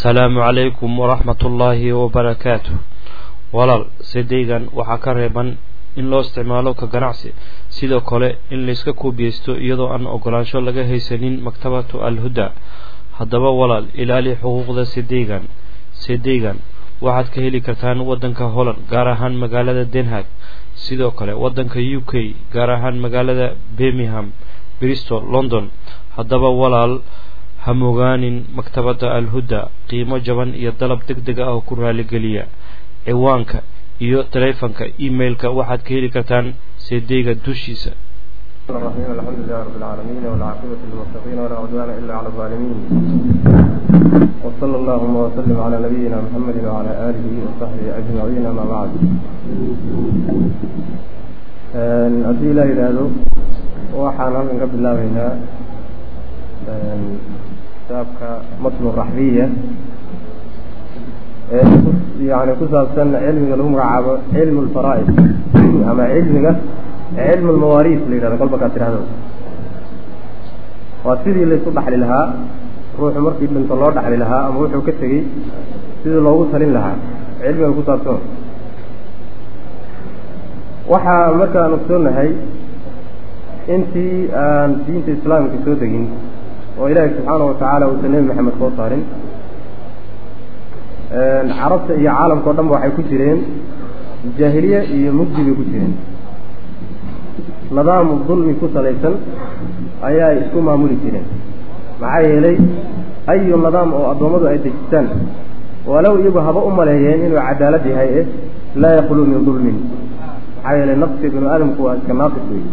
asalaamu calaykum waraxmat ullaahi wabarakaatu walaal sidaygan waxaa ka reeban in loo isticmaalo ka ganacsi sidoo kale in layska koobiyeysto iyadoo aan ogolaansho laga haysanin maktabatu alhuda haddaba walaal ilaali xuquuqda sidaygan sidaygan waxaad ka heli kartaan waddanka holland gaar ahaan magaalada denhag sidoo kale waddanka u k gaar ahaan magaalada birmingham bristol london haddaba walaal hamogaanin maktabadda alhuda qiimo jaban iyo dalab deg deg ah oo ku raaligeliya ciwaanka iyo taleefanka emailka waxaad ka heli kartaan seedeyga dushiisa الرحيم الحمد لله رب العالمين والعاقبة للمتقين ولا عدوان إلا على الظالمين وصلى اللهم وسلم على نبينا محمد وعلى آله وصحبه أجمعين ما بعد haddii ilaa yidhaahdo waxaan halkan ka bilaabeynaa kitaabka matnu raxbiya ee yani ku saabsan cilmiga lagu magacaabo cilmu lfaraa'id ama cilmiga cilmu lmawaariis la yidhahdo kolba kaad tidhahdo waa sidii laysu dhaxli lahaa ruuxu markii dhinto loo dhaxli lahaa ama wuxuu ka tegey sidii loogu talin lahaa cilmiga ku saabsan waxaa markaan ogsoonahay intii aan diinta islaamka soo degin oo ilaahi subxaana watacaala uusan nebi maxamed soo saarin carabta iyo caalamka o dhan ba waxay ku jireen jaahiliye iyo mugdi bay ku jireen nidaam dulmi ku salaysan ayaa isku maamuli jireen maxaa yeelay ayu nidaam oo addoommadu ay dejistaan walow iyagu haba u maleeyeen inuu cadaalad yahay eh laa yaqluu min dulmin maxaa yeelay naqsiga binu aadamku waa iska naaqis wey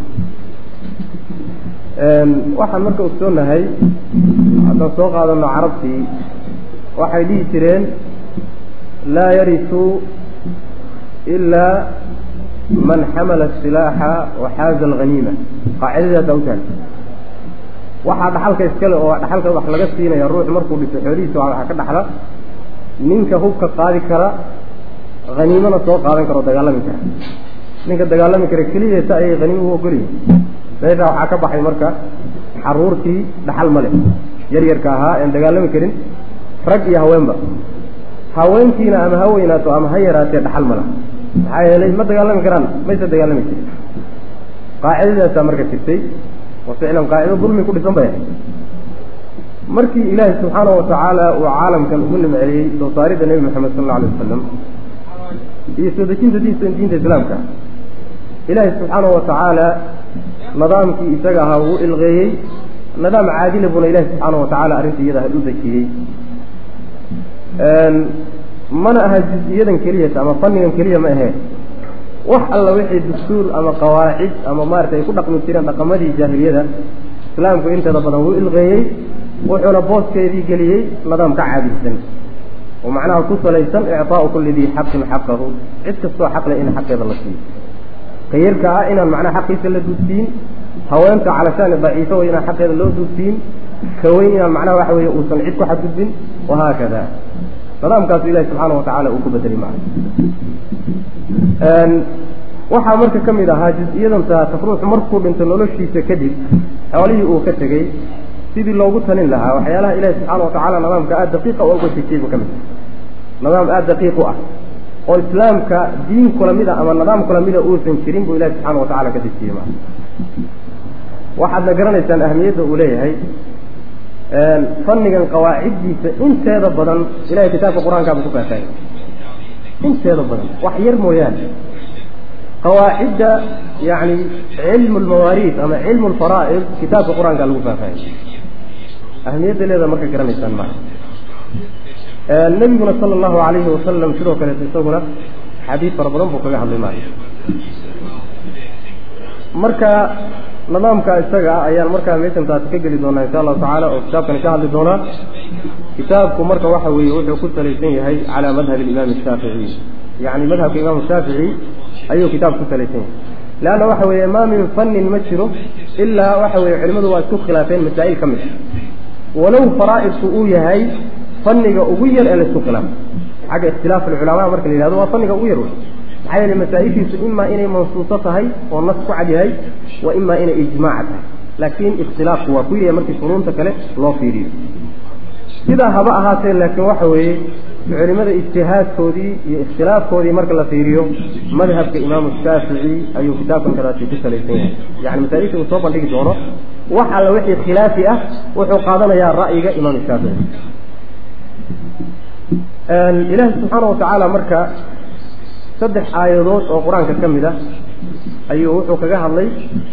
waxaan marka ogsoonahay haddaan soo qaadano carabtii waxay dhihi jireen laa yarisu ilaa man xamala asilaaxa waxaaza alghaniima qaacidadaasa u tahay waxaa dhaxalka iskale oo dhaxalka wax laga siinaya ruuxu markuu dhiso xoolihiisa waxaa ka dhaxla ninka hubka qaadi kara haniimana soo qaadan kara oo dagaalami kara ninka dagaalami kara keliyeeta ayay haniima u ogolyihin meeshaa waxaa ka baxay marka xaruurtii dhaxal ma leh yaryarka ahaa een dagaalami karin rag iyo haweenba haweenkiina ama ha weynaato ama ha yaraatee dhaxal ma laha maxaa yeelay ma dagaalami karaan mayse dagaalami jirin qaacidadaasaa marka jirtay oo ficlan qaacido dulmi ku dhisan bay ahayd markii ilaahi subxaana watacaala uu caalamkan ugu nimceliyey soo saaridda nebi moxamed sal alla alay wasalam iyo soo dejinta diinta diinta islaamka ilaahi subxaana watacaala nidaamkii isaga ahaa wuu ilqeeyey nidaam caadila buna ilahi subxaana watacaala arrinta iyada u dejiyey mana aha juz-iyadan keliyata ama fannigan keliya ma ahee wax alla wixii dastuur ama qawaacid ama maarata ay ku dhaqmi jireen dhaqamadii jaahiliyada islaamku inteeda badan wuu ilqeeyey wuxuuna booskeedii geliyey nidaam ka caadilsan oo macnaha ku salaysan ictaau kulli dii xaqin xaqahu cid kastoo xaqle in xaqeeda la siiyo kayarka ah inaan macnaha xaqiisa la duudsiin haweenta calashaani daciifo way inaan xaqeeda loo duudsiin kaweyn inaan macnaha waxa weeye uusan cid ku xadgudbin wahaakada nidaamkaasu ilahi subxaana watacaala uu ku bedelay macna waxaa marka ka mid ahaa juz-iyadan taataf ruuxu markuu dhinto noloshiisa kadib xoolihii uu ka tegey sidii loogu talin lahaa waxyaalaha ilahi subxaana watacaala nidaamka aada daqiiqa uga dejiyey buu ka mid nidaam aada daqiiq u ah oo islaamka diin kula mida ama nidaam kula mida uusan jirin buu ilahi subxaana watacala ka dejiyey maa waxaadna garanaysaan ahamiyadda uu leeyahay fannigan qawaaciddiisa inteeda badan ilahay kitaabka qur-aankaaba ku faahfaahiyey inteeda badan wax yar mooyaane qawaacidda yani cilmu lmawaariis ama cilmu lfaraa'id kitaabka qur-aanka lagu faahfaahiyey ahamiyadda leeda marka garanaysaan maa nebiguna sala allahu alayhi wasalam sidoo kaleeto isaguna xadiid fara badan buu kaga hadlay maayo marka nidaamka isaga ah ayaan markaa meeshan taasi ka geli doonaa insha allahu tacaala oo kitaabkani ka hadli doonaa kitaabku marka waxa weeye wuxuu ku salaysan yahay calaa madhabi alimaam ashaafici yacni madhabka imaamu shaafici ayuu kitaab ku salaysan yahay leanna waxa weeye maa min fannin ma jiro ilaa waxa weeye culimmadu waa isku khilaafeen masaa'il ka mid walow faraa'idku uu yahay fanniga ugu yar ee laisku khilaafo xagga ikhtilaaf alculamaa marka la yihahdo waa fanniga ugu yar wey maxaa yeele masaa-ishiisu imaa inay mansuuso tahay oo nas ku cad yahay wa imaa inay ijmaaca tahay laakiin ikhtilaafku waa ku yahay markii funuunta kale loo fiiriyo sidaa haba ahaatee laakiin waxa weeye culimada ijtihaadkoodii iyo ikhtilaafkoodii marka la fiiriyo madhabka imaamu shaafici ayuu kitaabkan kadaasi ku salaysan yahay yani masaa-isha uu soo bandhigi doono wax alla wixii khilaafi ah wuxuu qaadanayaa ra'yiga imaam shaafici ilaahi subxaana watacaala marka saddex aayadood oo qur-aanka ka mid ah ayuu wuxuu kaga hadlay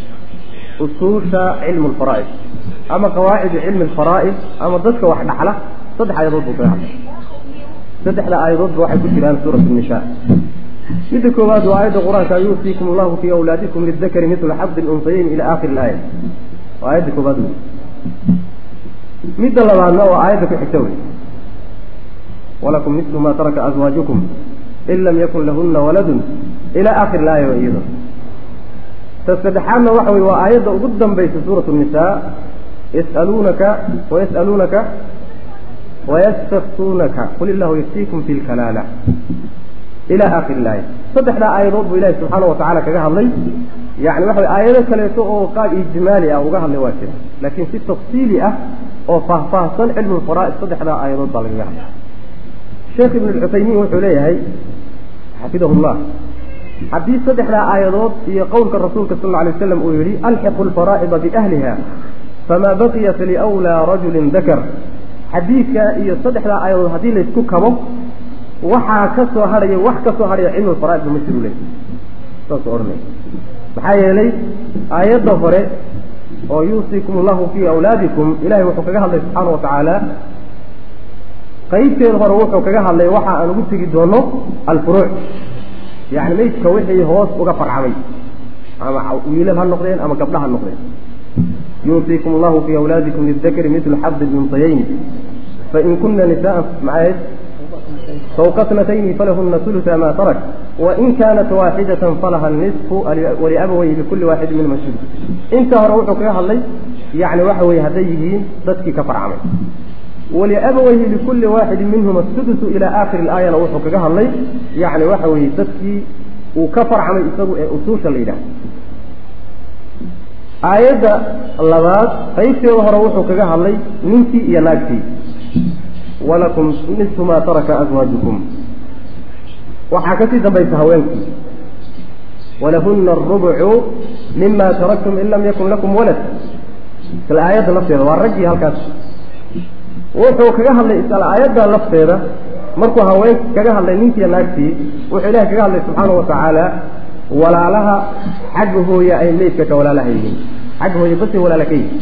usuusha cilmu lfaraa'id ama qawaacidu cilmi alfaraa'id ama dadka wax dhaxla saddex aayadood buu kaga hadlay saddexda aayadoodba waxay ku jiraan suurat nishaa midda koowaad waa aayadda qur-aanka yuusiikum allahu fii awlaadikum lidakari midla xabdi lunsayeyn ila aakhiri ilaaya waa aayadda koowaad wey midda labaadna waa aayadda ku xigta wey walakum mislu ma taraka azwaajukum in lam yakun lahuna waladun ila aakhiri ilaaya wa iyado ta saddexaadna waxa wey waa aayadda ugu dambaysa suurat nisaa yas'aluunaka wayas'aluunaka wayastaftuunaka qul illahu yaftiikum fi lkalaala ila aakhiri ilaaya saddexdaa aayadood buu ilahi subxaana watacaala kaga hadlay yani waxa way aayado kaleeto oo qaab ijmaali ah uga hadlay waa jira laakiin si tafsiili ah oo faahfaahsan cilmu lfaraa'id saddexdaa aayadood baa lagaga hadlay sheekh ibn lcuthaymiin wuxuu leeyahay xafidahu llah haddii saddexdaa aayadood iyo qowlka rasuulka sal lla alay waslam uu yihi alxiqu lfaraa'ida biahliha famaa baqiya faliwlaa rajulin dakar xadiidka iyo saddexdaa aayadood haddii laysku kabo waxaa ka soo hadhaya wax ka soo hadhaya cilmu lfaraa'id ba ma jiru le saasuu odhanaya maxaa yeelay aayadda hore oo yuusiikum allahu fii awlaadikum ilahay wuxuu kaga hadlay subxaana wa tacaala qaybteeda hore wuxuu kaga hadlay waxa aan ugu tegi doono alfuruuc yani maydka wixii hoos uga farcamay ama wiilal ha noqdeen ama gabdha ha noqdeen yuusiikum allahu fii awlaadikum lidakari midlu xabdi lunsayayn fain kuna nisaan maxayd fawqa snatayni falahuna uluثa ma tarak wain kaanat waaxidatan falaha nisfu waliabawayhi likulli waaxidi minhuma sudus inta hore wuxuu kaga hadlay yani waxa weye hadday yihiin dadkii ka farcamay waliabawayhi likulli waaxidi minhuma sudusu ila aakhiri ilaayana wuxuu kaga hadlay yani waxa weeye dadkii uu ka farcamay isagu ee usuusha la yidhaah aayadda labaad qaybteeda hore wuxuu kaga hadlay ninkii iyo naagtii walakum nisfu maa taraka aswaajukum waxaa kasii dambaysa haweenkii walahuna arubucu mima taraktum in lam yakun lakum walad isla aayadda lafteeda waa raggii halkaas wuxuu kaga hadlay isla aayadda lafteeda markuu haween kaga hadlay ninkiiyo naagtii wuxuu ilahay kaga hadlay subxaana wa tacaala walaalaha xagga hooye ay meydka ka walaalaha yihiin xagga hooye basay walaala ka yihin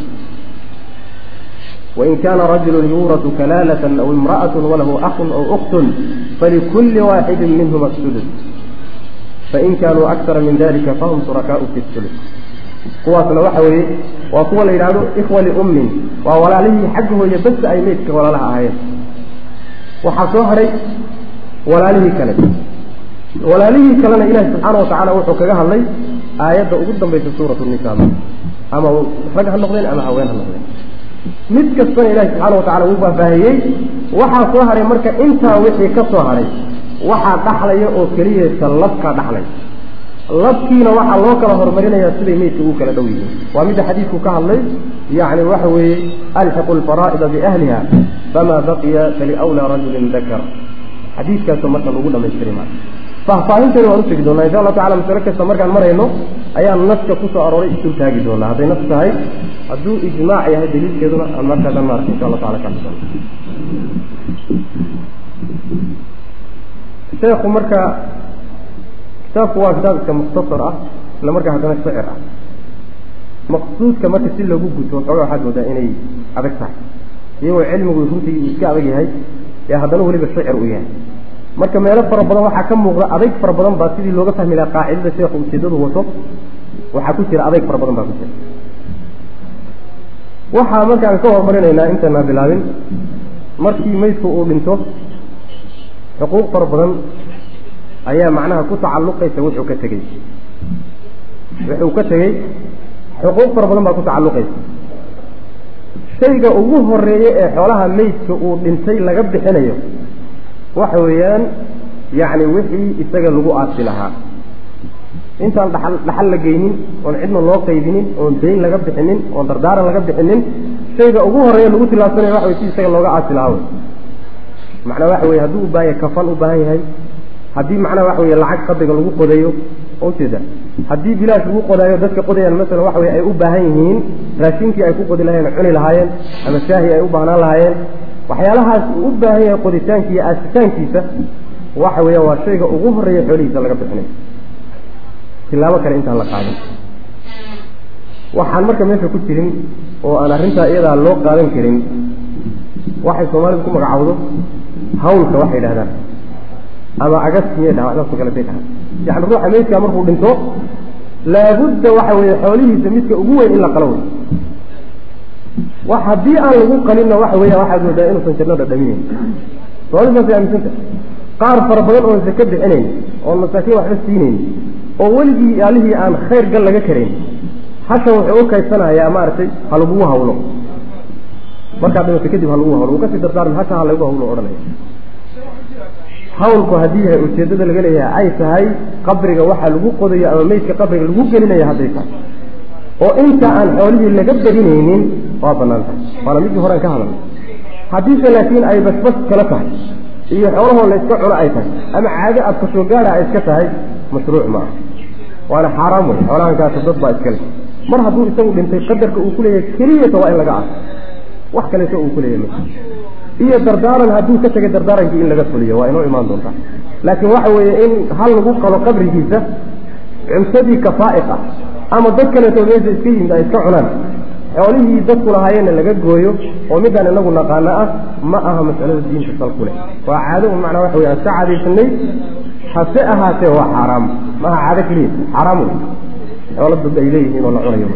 wain kaana rajulu yuuratu kalaalatan aw imra'atu walahu akun aw uktun falikulli waaxidin minhuma sudus fain kaanuu akara min dalika fahum shurakaau fi sulus kuwaasna waxa weeye waa kuwa la yidhaahdo ikhwa liummin waa walaalihii xagga hooye bas ay meydka walaalaha ahaayeen waxaa soo hadhay walaalihii kale walaalihii kalena ilaahi subxaana watacaala wuxuu kaga hadlay aayadda ugu dambaysa suurat nisaa ama rag ha noqdeen ama haween ha noqdeen mid kastana ilahi subxaana watacala wuu faahfaahiyey waxaa soo hadhay marka intaa wixii ka soo hadhay waxaa dhaxlaya oo keliyeesa labkaa dhaxlay labkiina waxaa loo kala horumarinayaa siday meydka ugu kala dhow yihiin waa midda xadiidku ka hadlay yani waxa weeye alxiqu lfaraa'ida biahliha famaa baqiya faliwlaa rajulin dakar xadiidkaasoo marka lagu dhamaystiri maayo faahfaahinteeda waan utegi doonaa insha allahu tacala masalo kasta markaan marayno ayaan naska kusoo arooray isul taagi doonaa hadday nas tahay hadduu ijmaac yahay daliilkeeduna aan markaasaan maarka insha allah tacala kaadhisan sheekhu marka kitaabku waa kitaab iska mukhtasar ah isla markaa haddana shicir ah maqsuudka marka si loogu guto xoogaa waxaad moodaa inay adag tahay iyagoo cilmigu runtii uu iska adag yahay ee haddana weliba shicir uu yahay marka meelo fara badan waxaa ka muuqda adayg fara badan baa sidii looga fahmi lahaa qaacidada sheekhu ujeedadu wato waxaa ku jira adayg fara badan baa ku jira waxaa markaan ka horumarinaynaa intaanaa bilaabin markii meydku uu dhinto xuquuq fara badan ayaa macnaha ku tacalluqaysa wuxuu ka tegey wuxuu ka tegey xuquuq fara badan baa ku tacalluqaysa shayga ugu horeeya ee xoolaha meydka uu dhintay laga bixinayo waxa weeyaan yacni wixii isaga lagu aasi lahaa intaan dhaxal dhaxal la geynin oon cidna loo qaybinin oon dayn laga bixinin oon dardaaran laga bixinin shayga ugu horeeya lagu tilaabsanaya waxa wey si isaga looga aasi lahaa wey macnaa waxa weye hadduu u baahan yahay kafan u baahan yahay haddii macnaha waxa weye lacag qabriga lagu qodayo oo ujeeda haddii bilaash lagu qodaayo dadka qodayaan masalan waxa weye ay u baahan yihiin raashinkii ay ku qodi lahayeen cuni lahaayeen ama shaahi ay u baahnaan lahaayeen waxyaalahaas uu u baahan yahay qoditaanki iyo aasitaankiisa waxa weeyaan waa shayga ugu horeeya xoolihiisa laga bixinayo tilaabo kale intaan la qaadin waxaan marka meesha ku jirin oo aan arrintaa iyadaa loo qaadan karin waxay soomaalidu ku magacaawdo hawlka waxay yidhahdaan ama agaskiyay dhahaan waxdaasoo kale bay dhahaan yacni ruuxa meydkaa markuu dhinto laabudda waxa weeye xoolihiisa midka ugu weyn in la qalo wey wax haddii aan lagu qalinna waxa weeya waxaad moodaa inuusan janno dhadhaminayn soomaalida saasay aaminsanta qaar fara badan oon saka bixinayn oon masaakiin waxba siinayn oo weligii allihii aan khayr gal laga karayn hashan wuxuu u kaysanayaa maaragtay ha lagugu hawlo markaad dhimato kadib ha lagugu hawlo uu kasii dardaarmi hasha ha lagu hawlo odhanaya hawlku haddii yahay ujeeddada laga leeyahay ay tahay qabriga waxaa lagu qodayo ama meydka qabriga lagu gelinaya hadday tahay oo inta aan xoolihii laga badinaynin waa banaan tahay waana midkii horean ka hadalnay haddiise laakiin ay basbas kala tahay iyo xoolahoo la iska cuno ay tahay ama caado aad kasoo gaadha ay iska tahay mashruuc ma aha waana xaaraam wey xoolahankaasi dad baa iskale mar hadduu isagu dhintay qadarka uu kuleeyahay keliyata waa in laga aaso wax kaleeto uu kuleeyahay ma iyo dardaaran hadduu ka tegay dardaarankii in laga fuliyo waa inoo imaan doontaa laakiin waxa weeye in hal lagu qalo qabrigiisa cunsadii kafaa'iq ah ama dad kaleeto meesha iska yimid ay iska cunaan xoolihii dadku lahaayeenna laga gooyo oo midaan inagu naqaano ah ma aha mas'alada diinta sal ku leh waa caado un macnaa waxa wey aan ka caadaysanay hase ahaatee waa xaaraam maaha caado keliya xaaraam wey xoolo dad ay leeyihiin oo la cunayo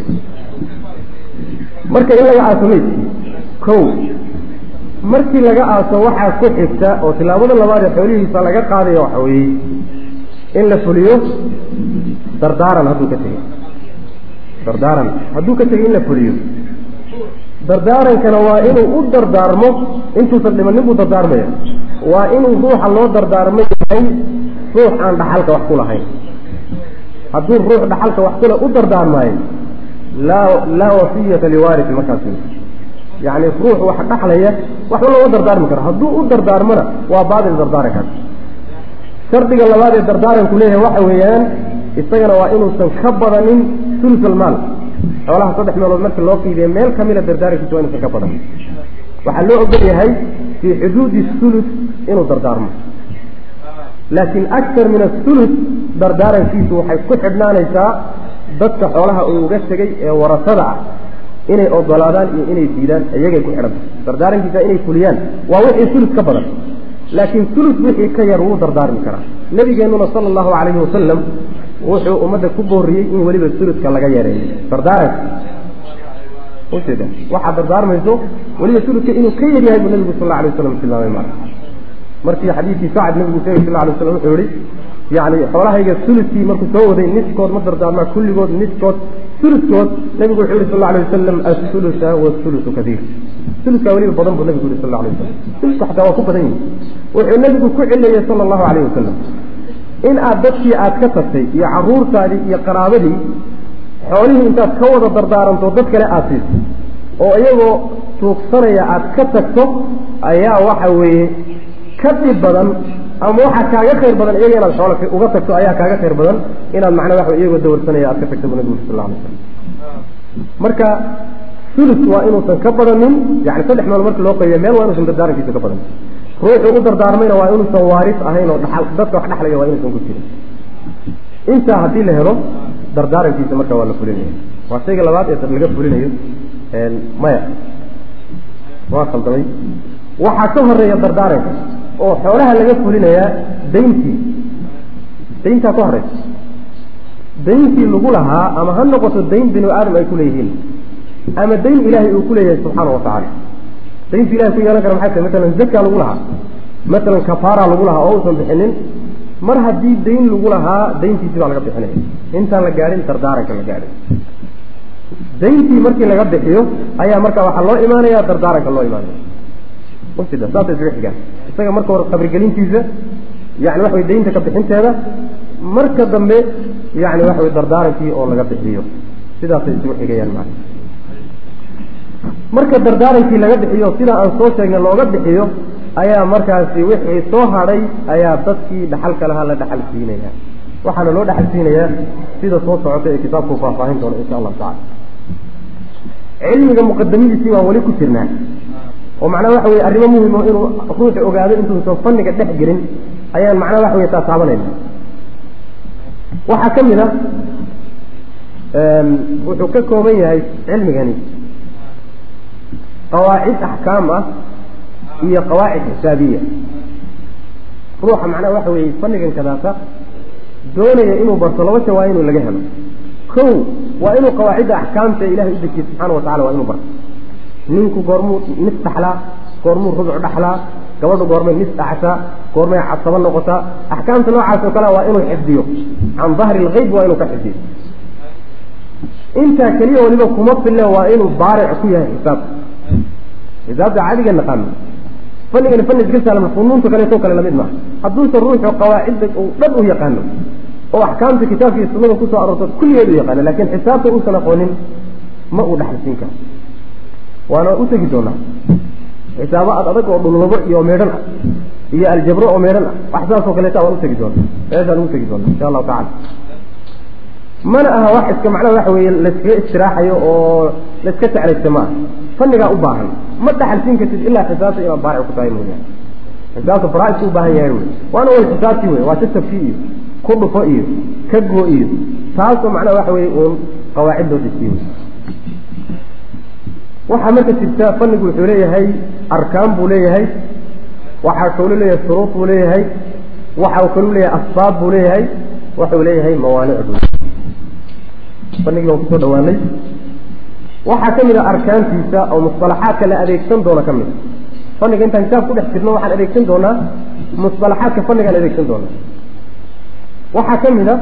marka in laga aaso meydkii kow markii laga aaso waxaa ku xigta oo tilaabada labaad ee xoolihiisa laga qaadayo waxa weeye in la fuliyo dardaaran hadduu ka tegey dardaaran hadduu ka tegey in la fuliyo dardaarankana waa inuu u dardaarmo intuusan dhimanin buu dardaarmaya waa inuu ruuxa loo dardaarmo yahay ruux aan dhaxalka wax ku lahayn hadduu ruux dhaxalka wax kule u dardaarmaayo laa laa wasiyata liwaarisi markaas yacni ruux wax dhaxlaya waxba looma dardaarmi karo hadduu u dardaarmona waa baadil dardaarankaas shardiga labaad ee dardaaranku leeyahay waxa weeyaan isagana waa inuusan ka badanin sulus almaal xoolaha saddex meelood marka loo fiidiya meel kamida dardaarankiisa waa inuusan ka badanin waxaa loo ogol yahay fii xuduudi sulus inuu dardaarmo laakiin aktar min asulus dardaarankiisu waxay ku xidhnaanaysaa dadka xoolaha uu uga tegey ee warasada ah inay ogolaadaan iyo inay diidaan iyagay ku xidhanta dardaarankiisa inay fuliyaan waa wixii sulus ka badan laakiin sulus wixii ka yar wuu dardaarmi karaa nabigeennuna sala allahu calayhi wasalam wuxuu ummadda ku booriyey in weliba suluska laga yareeyo dardaaranka ujeeda waxaad dardaarmayso weliba suluska inuu ka yar yahay buu nabigu sal alla alay waslam tilmaamay mara markii xadiidkii sacad nabigu sheegay sal alay waslam wuxuu yihi yani xoolahayga suluskii markuu soo waday niskood ma dardaarmaa kulligood niskood suluskood nabigu wuxuu yihi sal alay wasalam asulusa wasulusu kaiir suluska weliba badan buu nabigu yihi sal alay wasalam suluska xataa waa ku badan yihi wuxuu nabigu ku cilayey sala allahu calayh wasalam in aad dadkii aad ka tagtay iyo caruurtaadii iyo qaraabadii xoolihii intaad ka wada dardaaranto dad kale aad siiso oo iyagoo tuugsanaya aad ka tagto ayaa waxa weeye ka dhib badan ama waxaa kaaga khayr badan iyaga inaad xoola uga tagto ayaa kaaga khayr badan inaad macnaa waxa iyagoo dawarsanaya aad ka tagto bu nabigu sal alay slam marka sulus waa inuusan ka badanin yani saddex meel marka loo qaybiya meel waa inuusan dardaarankiisa ka badanin ruuxuu u dardaarmayna waa inuusan waaris ahayn oo dhaal dadka wax dhexlaya waa inuusan ku jirin intaa haddii la helo dardaarankiisa marka waa la fulinaya waa shayga labaad ee laga fulinayo maya waa khaldamay waxaa ka horeeya dardaaranka oo xoolaha laga fulinayaa dayntii dayntaa ka horeysa dayntii lagu lahaa ama ha noqoto dayn binu aadam ay kuleeyihiin ama dayn ilaahay uu kuleeyahay subxaana watacaala dayntu ilahay ku yeelan kara maxay tahay masalan zaka lagu lahaa masalan kafaara lagu lahaa oo uusan bixinin mar haddii dayn lagu lahaa dayntiisi baa laga bixinaya intaan la gaadhin dardaaranka la gaadhin dayntii markii laga bixiyo ayaa marka waxaa loo imaanaya dardaaranka loo imaanaya usida saasay isaga xigaan isaga marka hore qabrigelintiisa yani waxa way daynta ka bixinteeda marka dambe yani waxa way dardaarankii oo laga bixiyo sidaasay isugu xigayaan macana marka dardaarankii laga bixiyo sida aan soo sheegnay looga bixiyo ayaa markaasi wixii soo hadhay ayaa dadkii dhaxalka lahaa la dhaxal siinaya waxaana loo dhaxal siinayaa sida soo socota ee kitaabku faahfaahin doono insha allahu tacala cilmiga muqadamadiisii baan weli ku jirnaa oo macnaha waxa weye arrimo muhim oo inuu ruuxu ogaado intuusan fanniga dhex gelin ayaan macnaha waxa weye taa taabanayna waxaa ka mid a wuxuu ka kooban yahay cilmigani qawaacid axkaam ah iyo qawaacid xisaabiya ruuxa macnaha waxa weeye fannigan kadaata doonaya inuu barto laba shay waa inuu laga helo kow waa inuu qawaacidda axkaamta ilahay u dejiye subxaana wa tacala waa inuu barto ninku goormuu nis dhaxlaa goormuu rubuc dhaxlaa gabadhu goormay nis dhaxashaa goormay casabo noqotaa axkaamta noocaas oo kale waa inuu xifdiyo can dahri lgeyb waa inuu ka xifdiyo intaa keliya waliba kuma fille waa inuu baaric ku yahay xisaabka xisaabta caadiga naqaano fanigani fani iska saalama funuunta kaleeto kale lamid maaha hadduusan ruuxu qawaacidda uu dhan u yaqaano oo axkaamta kitaabka iyo sunnada kusoo aroorto kulligeed u yaqaano laakiin xisaabta uusan aqoonin ma uu dhaxalsiin karo waana u tegi doonaa xisaabo ad adag oo dhulwabo iyo meedhan ah iyo aljabro oo meedhan ah wax saasoo kaleeta waan utegi doonaa meeshaan ugu tegi doonaa insha allahu tacala mana aha wax iska macnaha waxa weeye layskaga istiraaxayo oo layska teclaysta ma aha fannigaa u baahan ma dhaxalsiin kartid ilaa xisaabta inaad baaric ku tahay mooyaane xisaabta faraaidku u baahan yahay wey waana wal xisaabtii wey waa tasabkii iyo ku dhufo iyo ka go iyo taasoo macnaha waxa weeye uun qawaacid loo dejiye wey waxaa marka jirta fannigu wuxuu leeyahay arkaan buu leeyahay waxaa kaluu leeyahay shuruud buu leeyahay waxa uu kaluu leeyahay asbaab buu leeyahay waxuu leeyahay mawaanic buu fanigii baan kusoo dhawaanay waxaa ka mid a arkaantiisa oo musطalaxaadka la adeegsan doono ka mid faniga intaan kitaab ku dhex jirno waxaan adeegsan doonaa musطalaxaadka fanigaan adeegsan doonaa waxaa ka mid a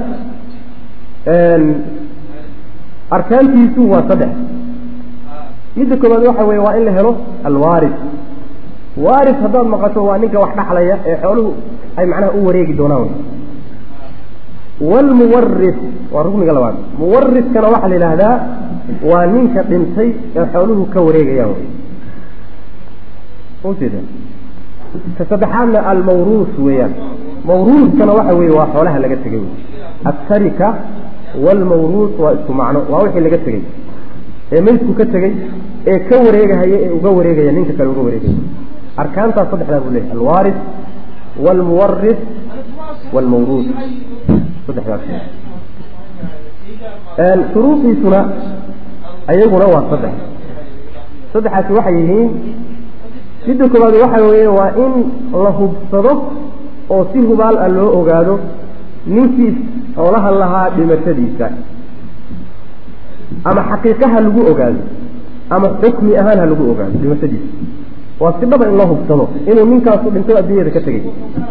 arkaantiisu waa saddex midda koobaad waxa weye waa in la helo alwaaris waaris haddaad maqasho waa ninka wax dhaxlaya ee xooluhu ay macnaha u wareegi doonaan wlmuwaris waa rukniga labaad muwariskana waxaa la yidhaahdaa waa ninka dhintay ee xooluhu ka wareegayaan ujeeda ka saddexaadna almawruus weeyaan mawruuskana waxa weeye waa xoolaha laga tegay asarika waalmawruus waa isku macno waa wixii laga tegey ee maydku ka tegey ee ka wareegahaya ee uga wareegaya ninka kale uga wareegaya arkaantaas saddexdaa buu leeyahy alwaaris waalmuwaris waalmawruus saddexdaas shuruudiisuna ayaguna waa saddex saddexaasi waxay yihiin midda koowaad waxa weeye waa in la hubsado oo si hubaal ah loo ogaado ninkii xoolaha lahaa dhimashadiisa ama xaqiiqa ha lagu ogaado ama xukmi ahaan ha lagu ogaado dhimashadiisa waa si dhaba in loo hubsado inuu ninkaasu dhinto adduunyada ka tegay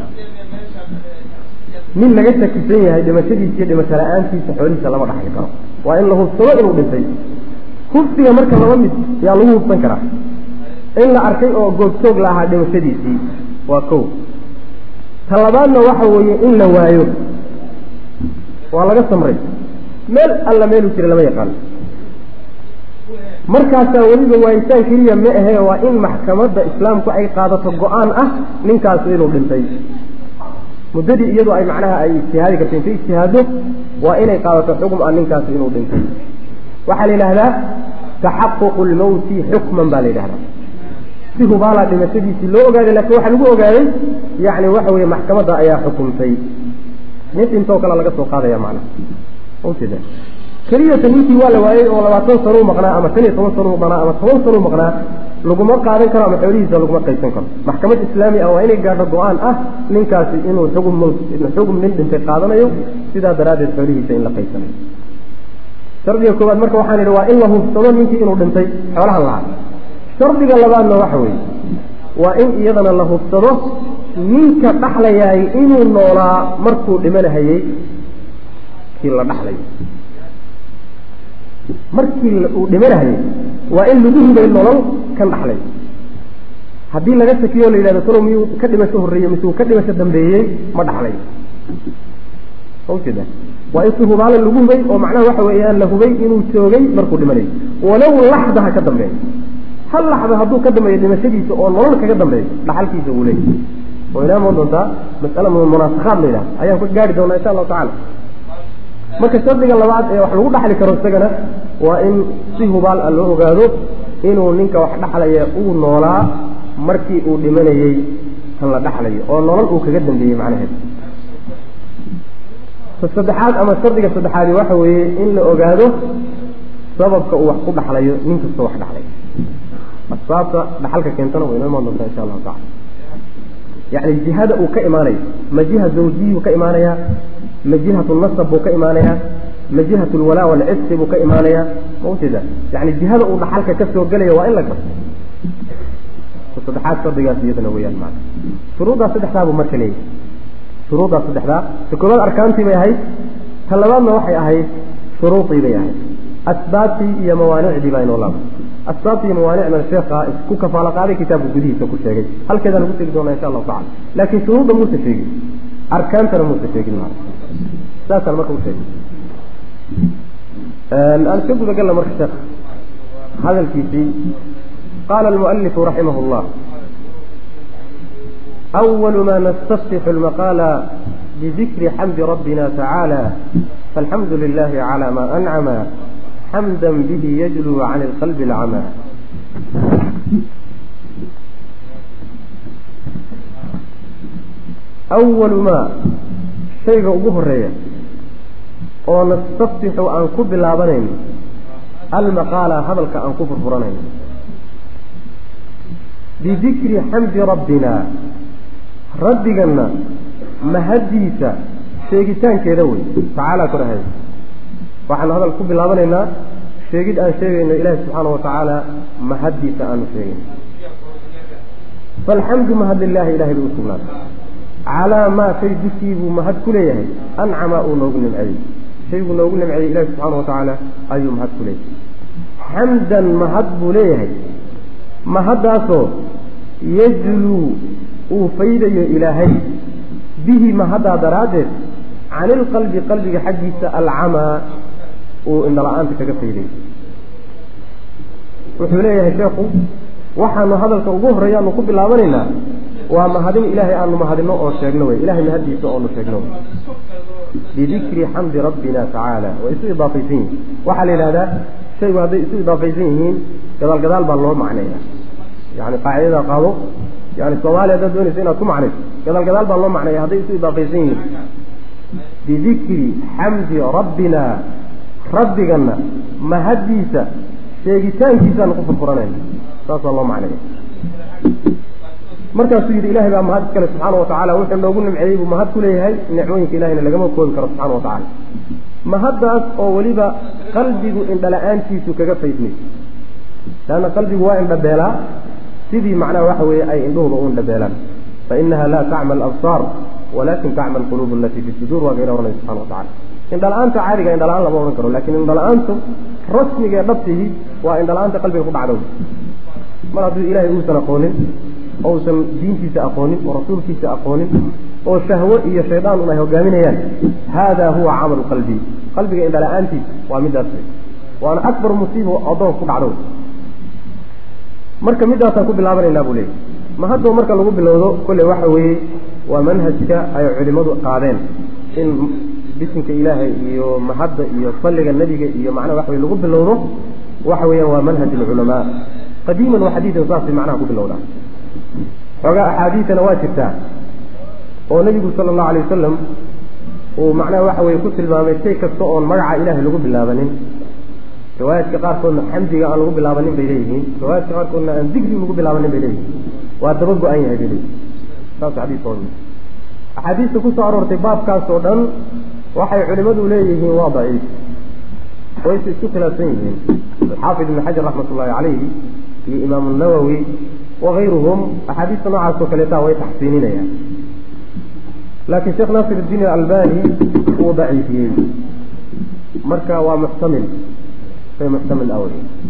nin laga shakisan yahay dhimashadiisa iyo dhimasho la-aantiisa xoolihiisa lama dhaxli karo waa in la hubsado inuu dhintay hubsiga marka laba mid yaa lagu hubsan karaa in la arkay oo goobjoog la ahaa dhimashadiisii waa kow ta labaadna waxa weeye in la waayo waa laga samray meel alla meeluu jira lama yaqaano markaasaa weliba waayitaan keliya ma ahe waa in maxkamadda islaamku ay qaadato go-aan ah ninkaasu inuu dhintay muddadii iyadu ay macnaha ay ijtihaadi karto intay ijtihaado waa inay qaadato xukm ah ninkaasi inuu dhintay waxaa la yidhaahdaa taxaququ lmawti xukman baa la yidhahdaa si hubaalaa dhimashadiisii loo ogaaday lakin waxaa lagu ogaaday yani waxa weye maxkamadda ayaa xukumtay nin dhintoo kale laga soo qaadaya macnaha ujeeda keliyata ninkii waa la waayey oo labaatan sanuu maqnaa ama shan iyo toban sanuu maqnaa ama toban sanuu maqnaa laguma qaadan karo ama xoolihiisa laguma qaysan karo maxkamad islaami ah waa inay gaadho go-aan ah ninkaasi inuu xugum xugum nin dhintay qaadanayo sidaa daraaddeed xoolihiisa in la qaysanayo shardiga koowaad marka waxaan idhi waa in la hubsado ninkii inuu dhintay xoolahan lahaa shardiga labaadna waxa weeye waa in iyadana la hubsado ninka dhaxlayaay inuu noolaa markuu dhimanahayey kii la dhaxlayo markii uu dhimanahayey waa in lagu hubay nolol kan dhaxlay haddii laga shakiyo la yidhahdo talow miyuu ka dhimasho horreeyey mise uu ka dhimasho dambeeyey ma dhaxlay ujeeda waa in si hubaalo lagu hubay oo macnaha waxa weeyaan la hubay inuu joogay markuu dhimanayo walow laxda ha ka dambeeyo hal laxda hadduu ka dambeeyo dhimashadiisa oo nolol kaga dambeeyo dhaxalkiisa wuu leeyahy oo inaa imaan doontaa mas'ala munaasakhaad la yidhaha ayaan ku gaari doonaa insha allahu tacala marka shardiga labaad ee wax lagu dhaxli karo isagana waa in si hubaal ah loo ogaado inuu ninka wax dhaxlaya uu noolaa markii uu dhimanayey kan la dhaxlayo oo nolol uu kaga dambeeyey macnaheed saddexaad ama shardiga saddexaadi waxa weeye in la ogaado sababka uu wax ku dhaxlayo nin kastoo wax dhaxlay asbaabta dhaxalka keentana way inoo imaan doontaa insha allahu tacala yacni jihada uu ka imaanayo ma jiha zawjiyuu ka imaanayaa ma jihatu nasab buu ka imaanayaa ma jihatu lwalaa walcisqi buu ka imaanayaa ma ujeeda yani jihada uu dhaxalka ka soo gelaya waa in la garto saddexaad shardigaas iyadana weyaan maana shuruuddaas saddexdaa buu marka leeyahy shuruuddaas saddexdaa ta koobaad arkaantii bay ahayd ta labaadna waxay ahayd shuruudii bay ahayd asbaabtii iyo mawaanicdii baa inoo laabay asbaabtii iyo mawaanicdana sheekha isku kafaalo qaaday kitaabka gudihiisa ku sheegay halkeedaan ugu tegi doonaa insha allahu tacala laakiin shuruudda muusa sheegin arkaantana muusa sheegin maana saasaan marka u sheegay aan iska gudagalna marka sheekh hadalkiisii qaala almualifu raximah llah أول ما نستفتح المقال بذكر حمد ربنا تعالى فالحمد لله على ما أنعم حمدا به يجلو عن القلب العمى أول ما شيء أبوه الرئيس ونستفتح أن كب العبنين المقال هذا أن كفر فرنين بذكر حمد ربنا ربنا مهديسا sheegitaankeeda wey tacaala ku dhahay waxaan hadal ku bilaabanaynaa sheegid aan sheegayno ilaahi subxaana wa tacaala mahaddiisa aanu sheegayno faalxamdu mahad lilaahi ilahay bay u sugnaatay calaa maa shay dushii buu mahad ku leeyahay ancama uu noogu nimceeyey shayguu noogu nimceeyey ilahi subxaana wa tacaala ayuu mahad ku leeyahay xamdan mahad buu leeyahay mahaddaasoo yajluu uu faydayo ilaahay bihi mahaddaa daraaddeed can ilqalbi qalbiga xaggiisa alcamaa uu indhala-aanta kaga fayday wuxuu leeyahay sheekhu waxaanu hadalka ugu horreeya aanu ku bilaabanaynaa waa mahadin ilaahay aanu mahadino oo sheegno wey ilahay mahaddiisa oonu sheegno wey bidikri xamdi rabbina tacaala way isu idaafaysan yihiin waxaa la yidhahdaa shaygu hadday isu idaafaysan yihiin gadaal gadaal baa loo macneeya yani qaacidada qaado yani soomaaliya haddaad doonaysa inaad ku macnayso gadaal gadaal baa loo macneeya hadday isu idaafaysan yihiin bidikri xamdi rabbina rabbigana mahaddiisa sheegitaankiisaanu ku furfuranayna saasaa loo macneeya markaasuu yidhi ilahay baa mahad iskale subxaana watacaala wuxuu noogu nimceeyey buu mahad ku leeyahay nicmooyinka ilahayna lagama koobi karo subxana wa tacaala mahaddaas oo weliba qalbigu indhala-aantiisu kaga faydmayso leanna qalbigu waa indhabeelaa sidii macnaha waxa weeye ay indhuhuba u indhabeelaan fainaha laa tacma alabsaar walakin tacma alquluub alatii fi suduur waa gayna ohanay subxana wa tacala indhala-aanta caadiga indhala-aan lama odhan karo lakin indhala-aantu rasmiga ee dhabtihi waa indhala-aanta qalbiga ku dhacdow mar hadduu ilahay uusan aqoonin oo usan diintiisa aqoonin oo rasuulkiisa aqoonin oo shahwo iyo shaydaan un ay hogaaminayaan hada huwa camalu qalbi qalbiga indhala-aantiisa waa midaas waana akbar musiiba addoonka ku dhacdo marka midaasaan ku bilaabanaynaa buu leeyay ma haddoo marka lagu bilowdo kolley waxa weeye waa manhajka ay culimadu qaadeen in bisinka ilaahay iyo mahadda iyo salliga nebiga iyo macnaha waxa weye lagu bilowdo waxa weeyaan waa manhaj alculamaa qadiiman wa xadiidan saasay macnaha ku bilowdaa xoogaa axaadiisana waa jirtaa oo nebigu sala allahu alay wasalam uu macnaha waxa weye ku tilmaamay shay kasta oon magaca ilaahay lagu bilaabanin riwaayaadka qaarkoodna xamdiga aan lagu bilaabanin bay leeyihiin riwaayaadka qaarkoodna aan digri lagu bilaabanin bay leeyihiin waa daba go-an yahay bay leeyihin saas xadiiska axaadiista kusoo aroortay baabkaas oo dhan waxay culimadu leeyihiin waa daciif wayse isku khilaafsan yihiin alxaafid ibn xajar raxmat ullahi calayhi iyo imaamu nawowi wakayruhum axaadiista noocaas oo kaleeta way taxsiininayaan laakiin sheekh naasir iddiin alalbani wuu daciifiyey marka waa muxtamil bay muxtamil awey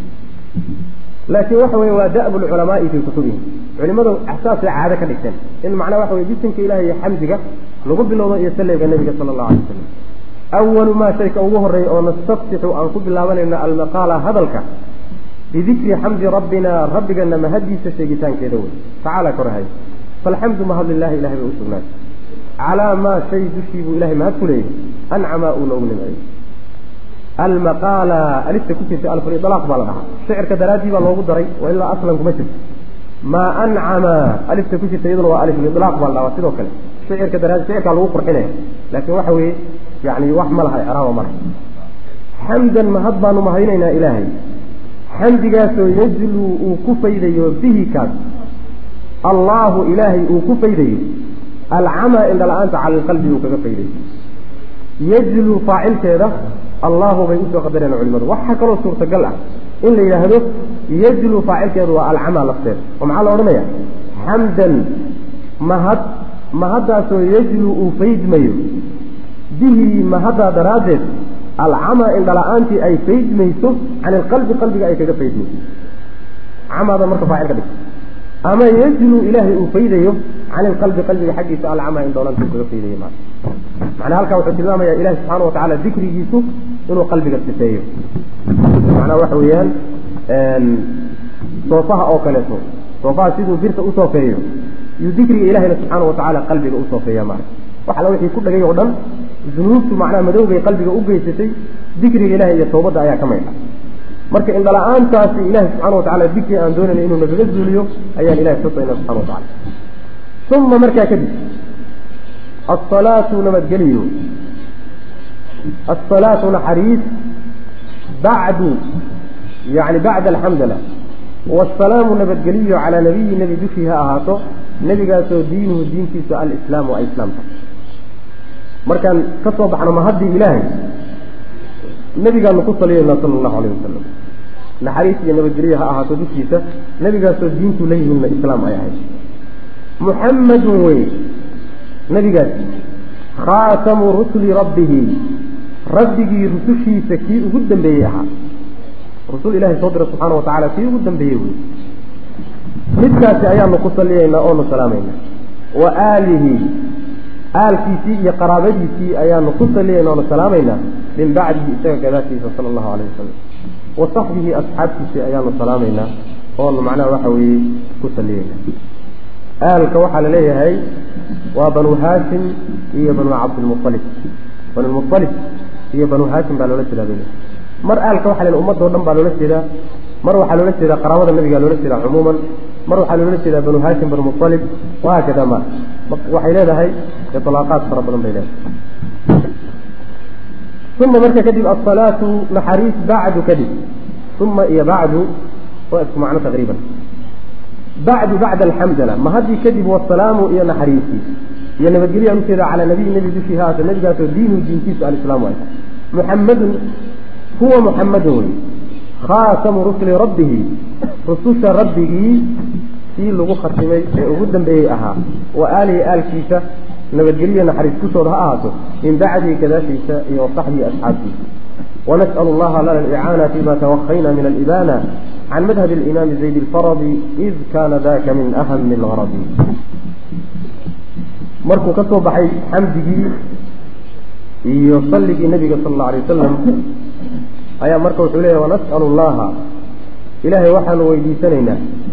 laakiin waxa weye waa da'bu lculamaai fii kutubihim culimadu saasay caado ka dhigteen in macnaha waxa weye bisinka ilahi iyo xamdiga lagu bilowdo iyo salliga nebiga sala allahu alay wasalam awalu maa shayka ugu horreeya oo nastaftixu aan ku bilaabanayna almaqaala hadalka bidikri xamdi rabbina rabbigana mahaddiisa sheegitaankeeda wey tacaala korahay faalxamdu mahad lilahi ilahay bay u sugnaatay calaa maa shay dushii buu ilahay mahad ku leeyahy ancama uu noogu nimceeyey almaqaala alifta ku jirta alfulidlaaq baa la dhahaa shicirka daraaddii baa loogu daray wa ilaa aslan kuma jirto maa ancama alifta ku jirta iyaduna waa alifulidlaaq baa la dhahaa sidoo kale shicirka daraadi shicirkaa lagu qurxinaya laakiin waxa weeye yani wax ma laha icraaba ma laha xamdan mahad baanu mahadinaynaa ilaahay xamdigaasoo yajluu uu ku faydayo bihi kaas allaahu ilaahay uu ku faydayo alcamaa indhala-aanta cala alqalbi uu kaga faydayo yajluu faacilkeeda allahu bay usoo qadareen culimadu waxaa kaloo suurtagal ah in la yidhaahdo yajluu faacilkeedu waa alcamaa lafteeda oo maxaa la odhanaya xamdan mahad mahaddaasoo yajluu uu faydmayo bihi mahaddaa daraaddeed alcamaa indhala-aantii ay faydmayso can ilqalbi qalbiga ay kaga faydmayso camaada marka faacil ka dhig ama yajluu ilaahay uu faydayo can ilqalbi qalbiga xaggiisa alcamaa indhoolanta uu kaga faydayo ma macnaa halkaa wuxuu tilmaamayaa ilahi subxaana wa tacaala dikrigiisu inuu qalbiga sifeeyo macnaa waxa weeyaan soofaha oo kaleeto soofaha siduu birta u soofeeyo yuu dikriga ilahayna subxaana wa tacaala qalbiga u soofeeya maara wax alla wixii ku dhagay oo dhan dunuubtu macnaha madowgay qalbiga u geysatay dikriga ilahay iyo tawbadda ayaa ka maydha marka indhala-aantaasi ilahi subxana wa tacala dikri aan doonayna inuu nagaga zuuliyo ayaan ilahay xusayna subxana wa tacala uma markaa kadib asalaatu nabadgeliyo asalaatu naxariis bacdu yani bacda alxamdala waasalaamu nabadgeliyo calaa nabiyi nebi dushii ha ahaato nebigaasoo diinuhu diintiisu alislaamu ay islaamta markaan ka soo baxno mahaddii ilaahay nebigaanu ku saliyaynaa sala allahu alayh wasalam naxariis iyo nabadgelyo ha ahaato dushiisa nebigaasoo diintu la yimidna islaam ay ahayd muxammadun wey nebigaas khaatamu rusuli rabbihi rabbigii rusushiisa kii ugu dambeeyey ahaa rusul ilahay soo dira subxaana wa tacala kii ugu dambeeyey wey midkaasi ayaanu ku saliyaynaa oonu salaamaynaa wa aalihi aalkiisii iyo qaraabadiisii ayaanu ku saliyaynaa oonu salaamaynaa min bacdihi isaga gadaashiisa sala allahu alayh wasalam wa saxbihi asxaabtiisii ayaanu salaamaynaa oonu macnaha waxa weeye ku saliyaynaa aalka waxaa la leeyahay waa banu haashim iyo banu cabdilmualib banulmualib iyo banu haashim baa loola jeedaa bay mar aalka waxa la ummadoo dhan baa loola jeedaa mar waxaa loola jeedaa qaraabada nabigaa loola jeedaa cumuuman mar waxaa loola jeedaa banu haashim banu mualib wahaakada ma waxay leedahay ilaaqaad fara badan bay leedahay uma marka kadib asalaatu naxariis bacdu kadib uma iyo bacdu waa isku macno taqriiban bacdu bacda alxamdala ma haddii kadib wasalaamu iyo naxariisii iyo nabadgelyoaan ujeeda calaa nabiyi nebi dushii haata nebigaasoo diinuhu diintiisu alislaamu ay muxammadun huwa muxammadun wey khaatamu rusuli rabbihi rususha rabbigii kii lagu khatimay ee ugu dambeeyey ahaa wa aalihi aalkiisa nabadgelyo naxariis kushooda ha ahaato min bacdihi gadaashiisa iyo wasaxbihi asxaabtiisa ونسأل الله لنا الإعانة فيما توخينا من الإبانة عن مذهب الإمام زيد الفرضي إذ كان ذاك من أهم الغرض مركو كسو بحي حمده يصلي النبي صلى الله عليه وسلم أيا مركو حليه ونسأل الله إلهي وحن ويدي سنينا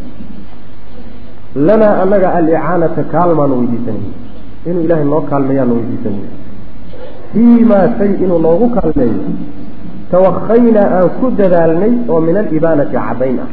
لنا أنك الإعانة كالما ويدي سنينا إنه إلهي الله كالميان ويدي سنينا فيما شيء إنه الله كالميان توخينا أن كد ذالني ومن الإبانة عبينا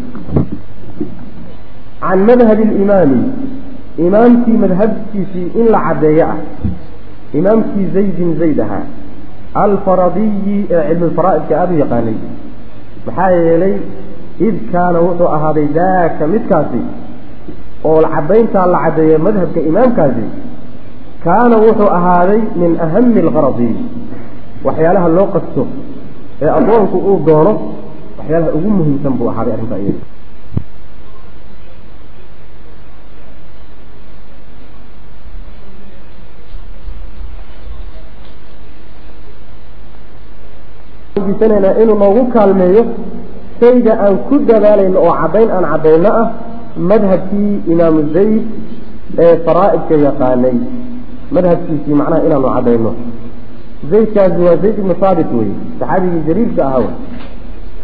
عن مذهب الإمام إمامتي مذهبتي في إن العدياء إمامتي زيد زيدها الفرضي علم الفرائض كأبي يقاني بحايا إلي إذ كان وضع هذا ذاك متكاسي والعبين تاع العدياء مذهب كإمام كاسي كان وضع هذا من أهم الغرض وحيالها اللوقة السوق ee adoonku uu doono waxyaalaha ugu muhiimsan buu ahaaday arrinta iyada disanayna inuu noogu kaalmeeyo shayga aan ku dadaalayno oo caddayn aan caddayno ah madhabkii imaamu zayd ee faraa'idka yaqaanay madhabkiisii macnaha inaanu caddayno zaydkaasi waa zayd ibnu saabit wey saxaabigii jariirka ahaa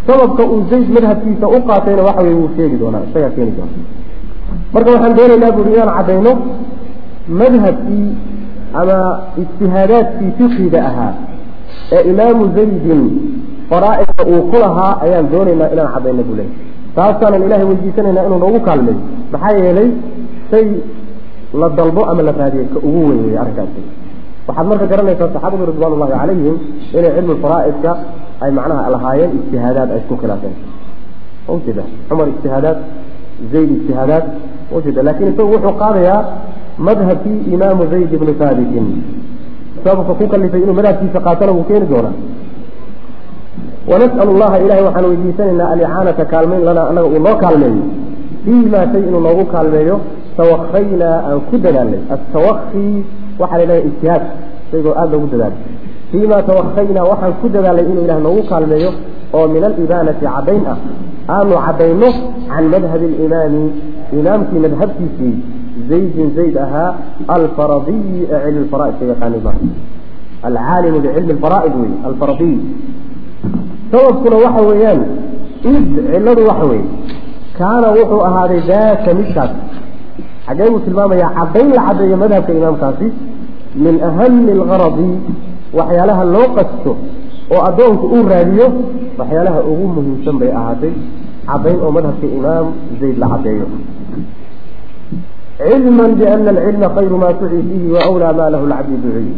sababka uu zayd madhabkiisa u qaatayna waxa weye wuu sheegi doonaa isagaa keeni doona marka waxaan doonaynaa buuri inaan caddayno madhabkii ama ijtihaadaadkii fiqiga ahaa ee imaamu zaydin faraa'idka uu ku lahaa ayaan doonaynaa inaan caddayno buu leey taasaanan ilahay weydiisanaynaa inuu noogu kaalmeeyo maxaa yeelay shay la dalbo ama la raadiyey ka ugu weyn weeye arrinkaasi waxaad marka garanaysaa saxaabadu ridwaan ullahi calayhim inay cilmu faraa'idka ay macnaha lahaayeen ijtihaadaad ay isku khilaafeen ujeeda cumar ijtihaadaad zayd ijtihaadaad ujeeda laakiin isagu wuxuu qaadayaa madhabkii imaamu zayd ibni haabitin sababka ku kalifay inuu madhabkiisa qaatana wuu keeni doonaa wanas'al allaha ilahay waxaan weydiisanaynaa alicaanata kaalmayn lanaa anaga uu noo kaalmeeyo fii maa shay inuu noogu kaalmeeyo tawakaynaa aan ku dadaalnay atawaki waxaa la yidhaha ijtihaad shaygoo aada loogu dadaalay fii ma tawakaynaa waxaan ku dadaalnay inuu ilah noogu kaalmeeyo oo min alibaanati caddayn ah aanu caddayno can madhabi alimaami imaamkii madhabkiisii zaydin zayd ahaa alfaradiyi ee cilmi lfara'idka yaqaanay ma alcaalimu bicilmi lfara'id wey alfaradiy sababkuna waxa weeyaan id ciladu waxa weeye kaana wuxuu ahaaday daaka midkaas xaggee buu tilmaamayaa caddayn la caddeeyo madhabka imaamkaasi min ahami algaradi waxyaalaha loo qasto oo addoonku uu raadiyo waxyaalaha ugu muhiimsan bay ahaatay caddayn oo madhabka imaam zayd la caddeeyo cilma biana alcilma khayru maa tuci fiihi wa wlaa maa lahu lcabdi duciy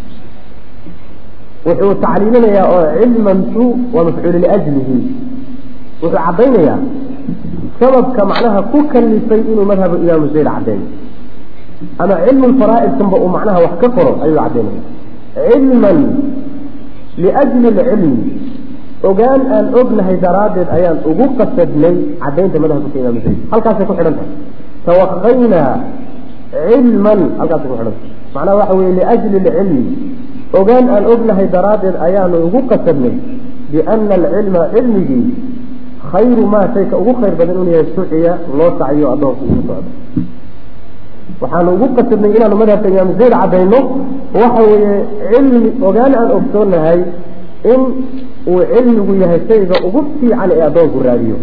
wuxuu tacliilinayaa oo cilmantu waa mafcuulu liajlihi wuxuu caddaynayaa sababka macnaha ku kalifay inuu madhabu imaamu zayd caddeeyo ama cilmu lfaraa'idkanba uu macnaha wax ka qoro ayuu caddaynaya cilman liajli lcilmi ogaan aan ognahay daraaddeed ayaan ugu qasadnay caddaynta madhabka imaamu zayd halkaasay ku xidhan tahay tawaqaynaa cilman halkaasay ku xidhan tahay macnaha waxa weye liajli lcilmi ogaan aan ognahay daraaddeed ayaanu ugu qasadnay biana alcilma cilmigii khayru maa shayka ugu khayr badan inuu yahay suciya loo saciyo addoonku ugu socdo waxaanu ugu qasadnay inaanu madhabka imaam zayd caddayno waxa weeye cilmi ogaan aan ogsoonahay in uu cilmigu yahay shayga ugu fiican ee addoonku raadiyo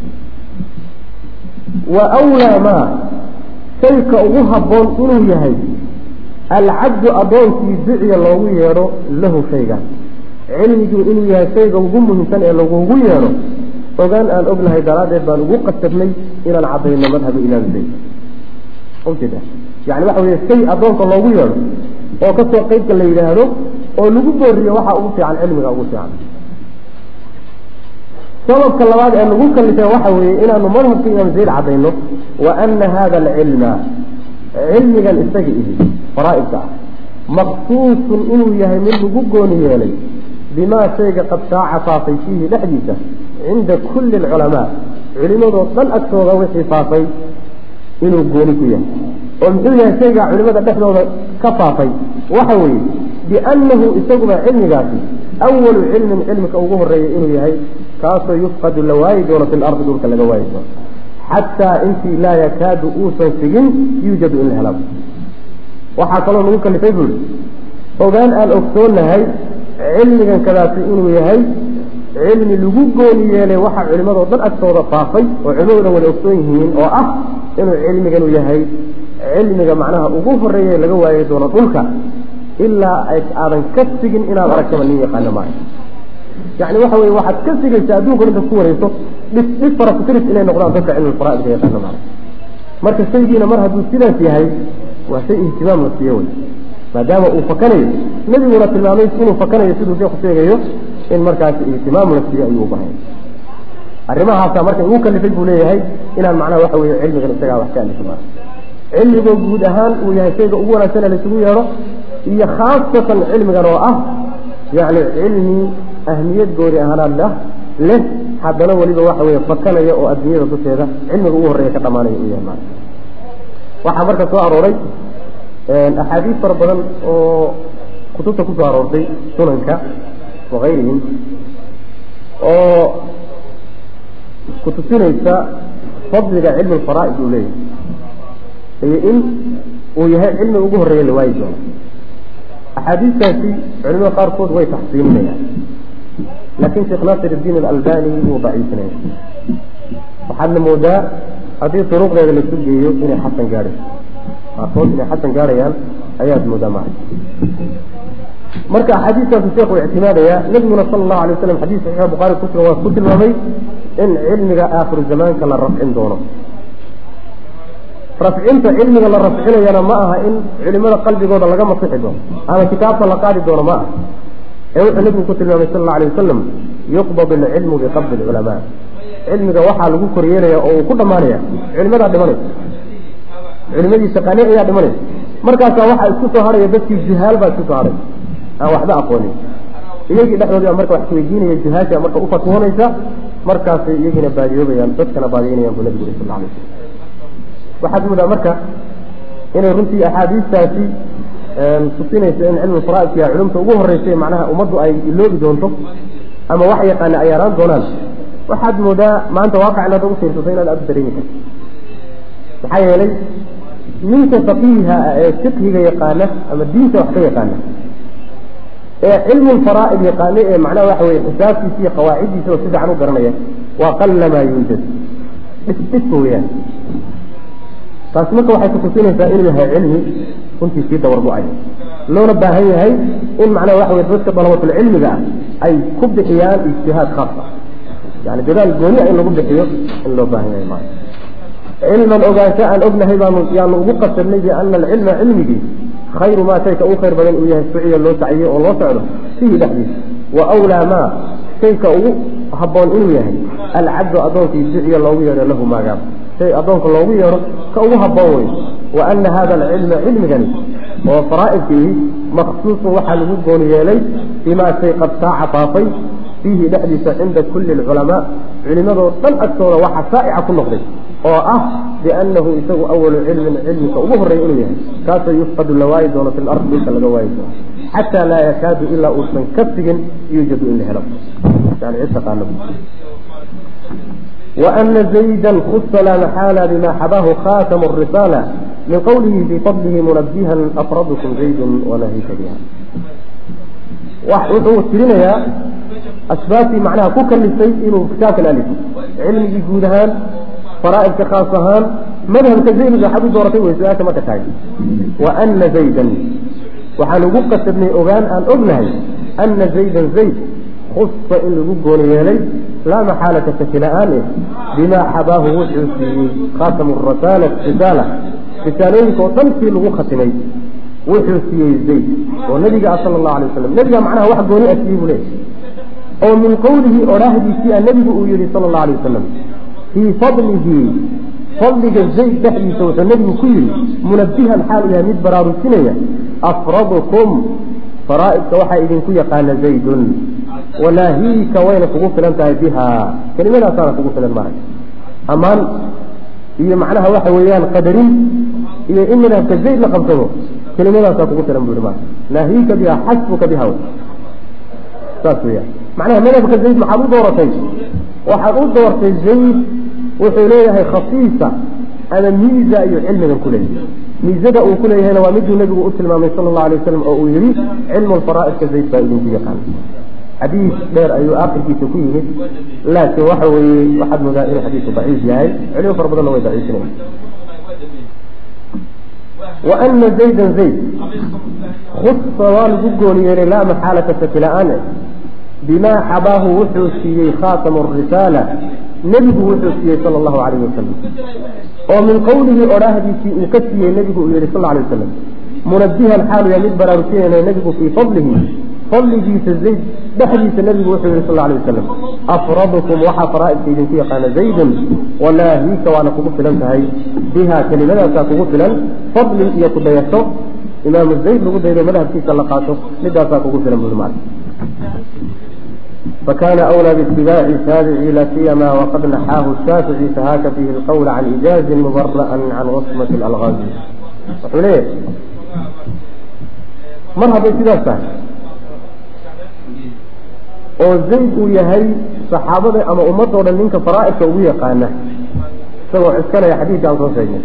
wa wlaa maa shayka ugu habboon inuu yahay alcabdu addoonkii duciya loogu yeedho lahu shayga cilmigii inuu yahay shayga ugu muhiimsan ee lagugu yeedho ogaan aan ognahay daraaddeed baan ugu qasadnay inaan caddayno madhabu imaam zayd ujeeda yani waxa weye shay addoonka loogu yeedho oo kasoo qeybka la yidhaahdo oo lagu booriyo waxaa ugu fiican cilmiga ugu fiican sababka labaad ee lagu kalifay waxa weeye inaanu madhabka imaam zayd caddayno wa ana hada alcilma cilmigan isaga ihi faraa'idka ah maqsuusun inuu yahay mid lagu gooni yeelay bimaa shayga qad shaaca faafay fiihi dhexdiisa cinda kulli alculamaa culimadoo dhan agtooda wixii faafay inuu gooni ku yahay oo muxuu yahay shaygaa culimada dhexdooda ka faafay waxa weeye biannahu isaguba cilmigaasi awalu cilmin cilmika ugu horeeya inuu yahay kaasoo yufqadu la waayi doono fi lardi dhulka laga waayi doono xataa intii laa yakaadu uusan sigin yuujadu in la helaabo waxaa kaloo lagu kalifay buu ihi ogaan aan ogsoonahay cilmigan kadaasi inuu yahay cilmi lagu gooni yeelay waxaa culimadoo dhan agtooda faafay oo culimadoo dhan wada ogsoon yihiin oo ah inuu cilmiganu yahay cilmiga macnaha ugu horeeya laga waayi doono dhulka ilaa aadan ka sigin inaad aragtaba nin yaqaano maayo yani waxa weye waxaad ka sigaysaa adduunka inta ku wareyso dhif dhif farakutiris inay noqdaan dadka cilmi faraaidka yaqaano maayo marka shaygiina mar hadduu sidaas yahay waa shay ihtimaam la siiyo wey maadaama uu fakanayo nebiguna tilmaamay inuu fakanayo siduu sheeku sheegayo in markaasi ihtimaam la siiyo ayuu ubahay arrimahaasa marka igu kalifay buu leeyahay inaan macnaha waxa weye cilmigan isagaa wax ka alifo maa cilmigoo guud ahaan uu yahay shayga ugu wanaagsan ee laisugu yeedho iyo khaasatan cilmigan oo ah yani cilmi ahmiyad goori ahaanaad ah leh haddana weliba waxa weye fakanaya oo adduunyada dusheeda cilmiga ugu horreeya ka dhamaanaya uu yahay maana waxaa marka soo arooray axaadiis fara badan oo kutubta kusoo aroortay sunanka wakayrihim oo kutusinaysa fadliga cilmi alfaraa'id uu leeyahay iyo in uu yahay cilmiga ugu horreeya la waayi doono axaadiistaasi culimada qaarkood way taxsiininayaan laakiin sheekh naasir iddiin alalbani wuu daciifinaya waxaadna moodaa haddii duruqdeeda laisu geeyo inay xasan gaadhayso qaarkood inay xasan gaadhayaan ayaad moodaa maca marka axaadiistaasu sheekhu ictimaadaya nabiguna sala allahu alay waslam xadiis saxiixa bukhari ku sugan waa ku tilmaamay in cilmiga aakhiru zamaanka la rafcin doono rafcinta cilmiga la rafcinayana ma aha in culimada qalbigooda laga masixi doono ama kitaabta la qaadi doono ma aha ee wuxuu nebigu ku tilmaamay sal alla alay wasalam yuqbad alcilmu biqabdi alculamaa cilmiga waxaa lagu koryeelaya oo uu ku dhammaanaya culimadaa dhimanaysa culimadii shaqaane ayaa dhimanaysa markaasaa waxaa isku soo hadhaya dadkii juhaal baa isku soo hadhay aan waxba aqoonin iyagii dhexdoodii baa marka wax isweydiinaya juhaasha marka u fatwoonaysa markaasay iyagiina baadiyoobayaan dadkana baadiyeynayaan buu nabigu uri sal alay wasalam waxaad moodaa marka inay runtii axaadiistaasi tusinayso in cilmu faraaidka culumta ugu horreysay macnaha ummaddu ay iloobi doonto ama wax yaqaana ay yaraan doonaan waxaad moodaa maanta waaqic inaad ugu fiirsato inaad aada dareemi karto maxaa yeelay ninka faqiiha ah ee fiqhiga yaqaana ama diinta wax ka yaqaana ee cilmu lfaraa'id yaqaana ee macnaha waxa weye xisaabtiisa iyo qawaaciddiisa oo si fiican u garanaya waa qallamaa yuujad dhisdhisba weyaan taasi marka waxay kutusinaysaa inuu yahay cilmi runtii sii dawargo-ay loona baahan yahay in macnaha waxa weye dadka dalabatulcilmiga ah ay ku bixiyaan ijtihaad khaas ah yani dadaal gooni a in lagu bixiyo in loo baahan yahay maa cilman ogaansho aan ognahay baanu yaanu ugu qasabnay biana alcilma cilmigii khayru maa shayka ugu khayr badan uu yahay suciya loo saciyo oo loo socdo fihi dhexdiisa wa wlaa maa shayka ugu habboon inuu yahay alcabdu addoonkii duciya loogu yeedho lahu maagaab shay addoonka loogu yeedho ka ugu habboon wey wa ana hada alcilma cilmigani oo faraa'idkiihi maksuusun waxaa lagu gooni yeelay bimaa shay qad saaca faafay fiihi dhexdiisa cinda kulli alculamaa culimadoo dhan agtooda waxaa saa'ica ku noqday oo ah biannahu isagu awalu cilmin cilmika ugu horreeya inuu yahay kaasoo yufqadu la waayi doono fi lardi dhulka laga waayi doono xataa laa yakaadu ilaa uusan ka sigin yuujadu in la helo yani cid taqaano وأن زيدا خص لا محالة بما حباه خاتم الرسالة من قوله في فضله منبها أفردكم زيد ونهيك بها wuxuu tirinayaa asbaabtii macnaha ku kalifay inuu kitaabkan alifo cilmigii guud ahaan faraa'idka khaas ahaan madhabka zaydiga waxaad u dooratay wey su-aasha marka tahay wa ana zaydan waxaan ugu qasabnay ogaan aan ognahay ana zaydan zayd khusa in lagu gooni yeelay laa maxaalata shaki la-aan eh bimaa xabaahu wuxuu siiyey khaatamu rasaala risaala risaalooyinka oo dhan sii lagu khatimay wuxuu siiyey zayd oo nabiga ah sala allahu alay wasalam nabiga macnaha wax gooni a siiyey buu leeyahy oo min qowlihi odhaahdiisii a nebigu uu yihi sala allahu alay wasalam fii fadlihi fadliga zayd dhexdiisa wuxuu nebigu ku yihi munabihan xaal yahay mid baraarusinaya afradukum faraa'idka waxaa idinku yaqaana zaydun wanaahiika wayna kugu filan tahay biha kelimadaasaana kugu filan maarag ammaan iyo macnaha waxa weeyaan qadarin iyo in madhabka zayd la qabsado kelimadaasaa kugu filan bui maa naahiika biha xasbuka biha saas weyaan macnaha madhabka zayd maxaad u dooratay waxaad u doortay zayd wuxuu leeyahay khasiisa ama miiza ayuu cilmigan ku leeyahay miizada uu ku leeyahayna waa miduu nebigu u tilmaamay sala allahu alay wasalam oo uu yihi cilmu lfaraa'idka zayd baa idinku yaqaan xadiis dheer ayuu aakirkiisa ku yimid laakiin waxa weeye waxaad moodaa inuu xadiisku daciif yahay culimo fara badanna way daciifinaya wa ana zaydan zayd khusa waa lagu gooni yeelay laa maxaalata shaki la-aane bimaa xabaahu wuxuu siiyey khaatamu risaala nebigu wuxuu siiyey sala allahu calayhi wasalam oo min qowlihi odhaahdiisii uu ka siiyey nebigu uu yihi sal alay wasalam munabihan xaalu yaa mid baraarujinayna nebigu fii fadlihi fadligiisa zayd dhexdiisa nebigu wuxuu yihi sal alay wasalam afradukum waxaa faraa'idka idinku yaqaana zaydun walaahiika waana kugu filan tahay biha kelimadaasaa kugu filan fadli iyo kudayato imaamu zayd lagu daydo madhabkiisa la qaato midaasaa kugu filan bui maal فكان أولى باتباع التابعي لا سيما وقد نحاه الشافعي فهاك فيه القول عن إجاز مبرأ عن عصمة الألغاز وحليه مرحبا سيداسا oo zayd uu yahay saxaabada ama ummadoo dhan ninka faraa'idka ugu yaqaana isagoo ciskanaya xadiidka aan soo sheegnay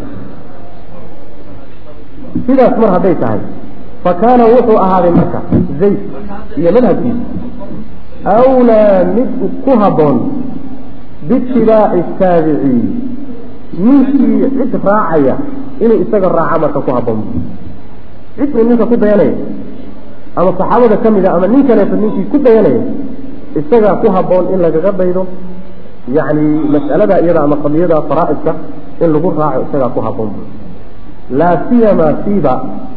sidaas mar hadday tahay fa kaana wuxuu ahaaday marka zayd iyo madhabkiisa awlaa mid ku habboon biitibaaci taabici ninkii cid raacaya inuu isaga raaca marka ku habboon cid uu ninka ku dayanaya ama saxaabada ka mid a ama nin kaleeto ninkii ku dayanaya isagaa ku habboon in lagaga daydo yacni mas'alada iyada ama qadiyada faraa'idka in lagu raaco isagaa ku habboon laa siyama siiba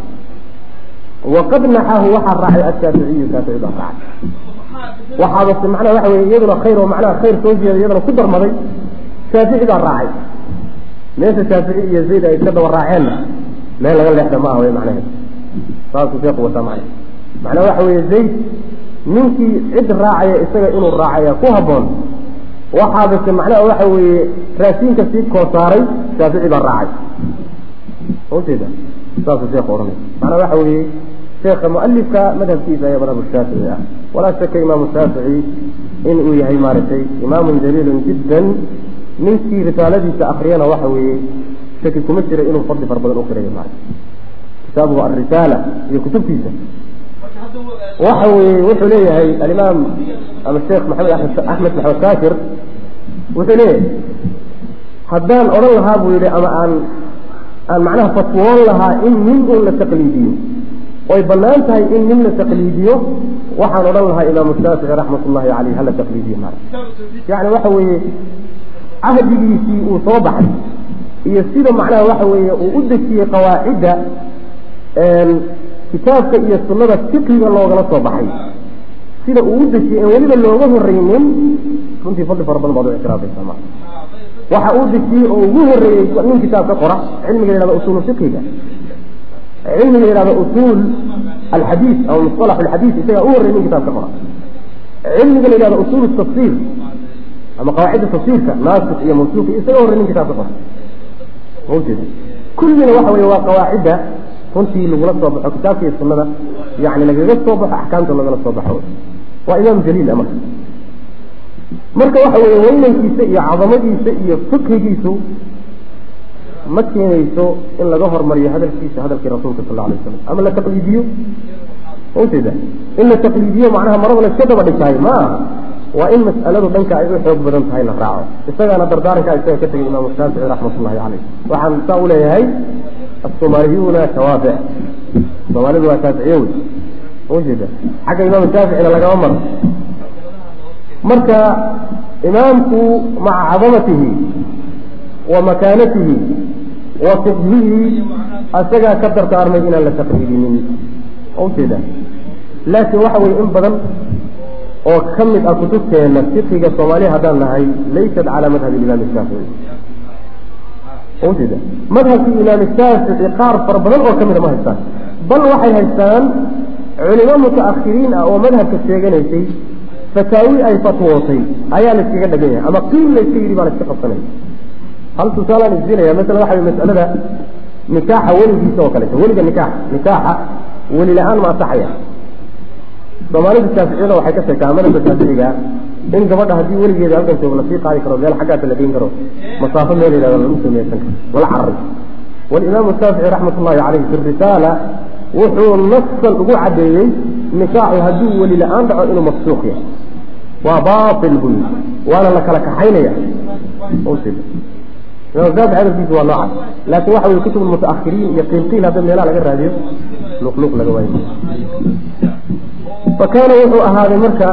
waqad naxaahu waxaa raacay ashaaficiyu shaafici baa raacay waxaabase macnaha waxa weye iyaduna khayr oo macnaha khayr soo jeeda iyaduna ku darmaday shaafici baa raacay meesha shaafici iyo zayd ay iska daba raaceenna meel laga leexda ma ah wey macnaheed saasuu sheeku wataa macna macnaha waxa weeye zayd ninkii cid raacaya isaga inuu raacaya ku habboon waxaabase macnaha waxa weeye raashinka sii koosaaray shaafici baa raacay ujeeda saasuu sheekhu ohanay macnaha waxa weeye sheekha mualifka madhabkiisa ayaa madhab shaafici ah walaa shaka imaamu shaafici in uu yahay maaragtay imaamun jaliilun jiddan ninkii risaaladiisa akriyana waxa weeye shaki kuma jira inuu fadli fara badan u qirayo maarata kitaabuhu alrisaala iyo kutubtiisa waxa weeye wuxuu leeyahay alimaam ama sheekh maxamed amed axmed maxamed kaafir wuxuu leeyahay haddaan odhan lahaa buu yihi ama aan aan macnaha fatwoon lahaa in nin un la taqliidiyo oy banaan tahay in nin la taqliidiyo waxaan odhan lahaa imaamu shaafici raxmat ullahi caleyh hala taqliidiyo maarata yani waxa weeye cahdigiisii uu soo baxay iyo sida macnaha waxa weeye uu u dejiyey qawaacidda kitaabka iyo sunnada fiqiga loogala soo baxay sida uu u dejiyey en weliba looga horreynin runtii fadli fara badan baad u ictiraafaysaa ma waxa uu dejiyey oo ugu horreeyey nin kitaab ka qora cilmiga yihahda usuulu fiqiga cilmiga yihahda usuul alxadiis ama musalax alxadiis isagaa u horreyey nin kitaab ka qora cilmiga la yihahda usuul tafsiir ama qawaacidda tafsiirka naasik iyo mansuuq isaga horrey nin kitaab ka qora ma ujeeda kullina waxa weeye waa qawaacidda runtii lagula soo baxo kitaabka iyo sunnada yani lagaga soo baxo axkaamta lagala soo baxo waa imaam jaliil a marka marka waxa weeye weynankiisa iyo cadamadiisa iyo fikrigiisu ma keenayso in laga hormariyo hadalkiisa hadalkii rasuulka sal alay waslam ama la taqliidiyo ma ujeeda in la taqliidiyo macnaha marada la iska daba dhigtahay ma aha waa in mas'aladu dhanka ay u xoog badan tahay la raaco isagaana dardaarankaa isaga ka tegay imaamu shaafici raxmat ullahi caleyh waxaan saa u leeyahay assoomaaliyuuna shawaafic soomaalidu waa shaaficiye wey ujeeda xagga imaamu shaaficina lagama maro marka imaamku maca cadamatihi wa makaanatihi wa fiqhihi isagaa ka dardaarmay inaan la taqliidinin ujeeda laakiin waxa weye in badan oo ka mid ah kutubteena fiqiga soomaaliya haddaan nahay laysat calaa madhabi imaam shaafici ujeeda madhabkii imaam shaafici qaar fara badan oo kamida ma haystaan bal waxay haystaan culimo mutaakhiriin ah oo madhabka sheeganaysay fataawi ay fatwootay ayaa la iskaga dhagan yahay ama qiil la iska yidhi baa la iska qabsanaya hal tusaalaan isdinaya masala waxa way masalada nikaaxa weligiisa oo kaleeto weliga nikaaxa nikaaxa weli la-aan ma asaxaya soomaalida shaaficiyada waxay ka sheekaa madhabka shaaficiga in gabadha haddii weligeeda halkan joogo lasii qaadi karo meel xaggaasa la geyn karo masaafo meel yihahdo lagu samaysan karo lala cararay walimaamu shaafici raxmat ullahi caleyh fi risaala wuxuu nasan ugu caddeeyey nikaaxu hadduu weli la-aan dhaco inuu mafsuuq yahay waa baatil buy waana la kala kaxaynaya ujeeda imaam shaafici hadalkiisu waa noocaas laakiin waxa weye kutub mutaakhiriin iyo qiilqiil hadda meelaha laga raadiyo luqluq laga waayo fa kaana wuxuu ahaaday marka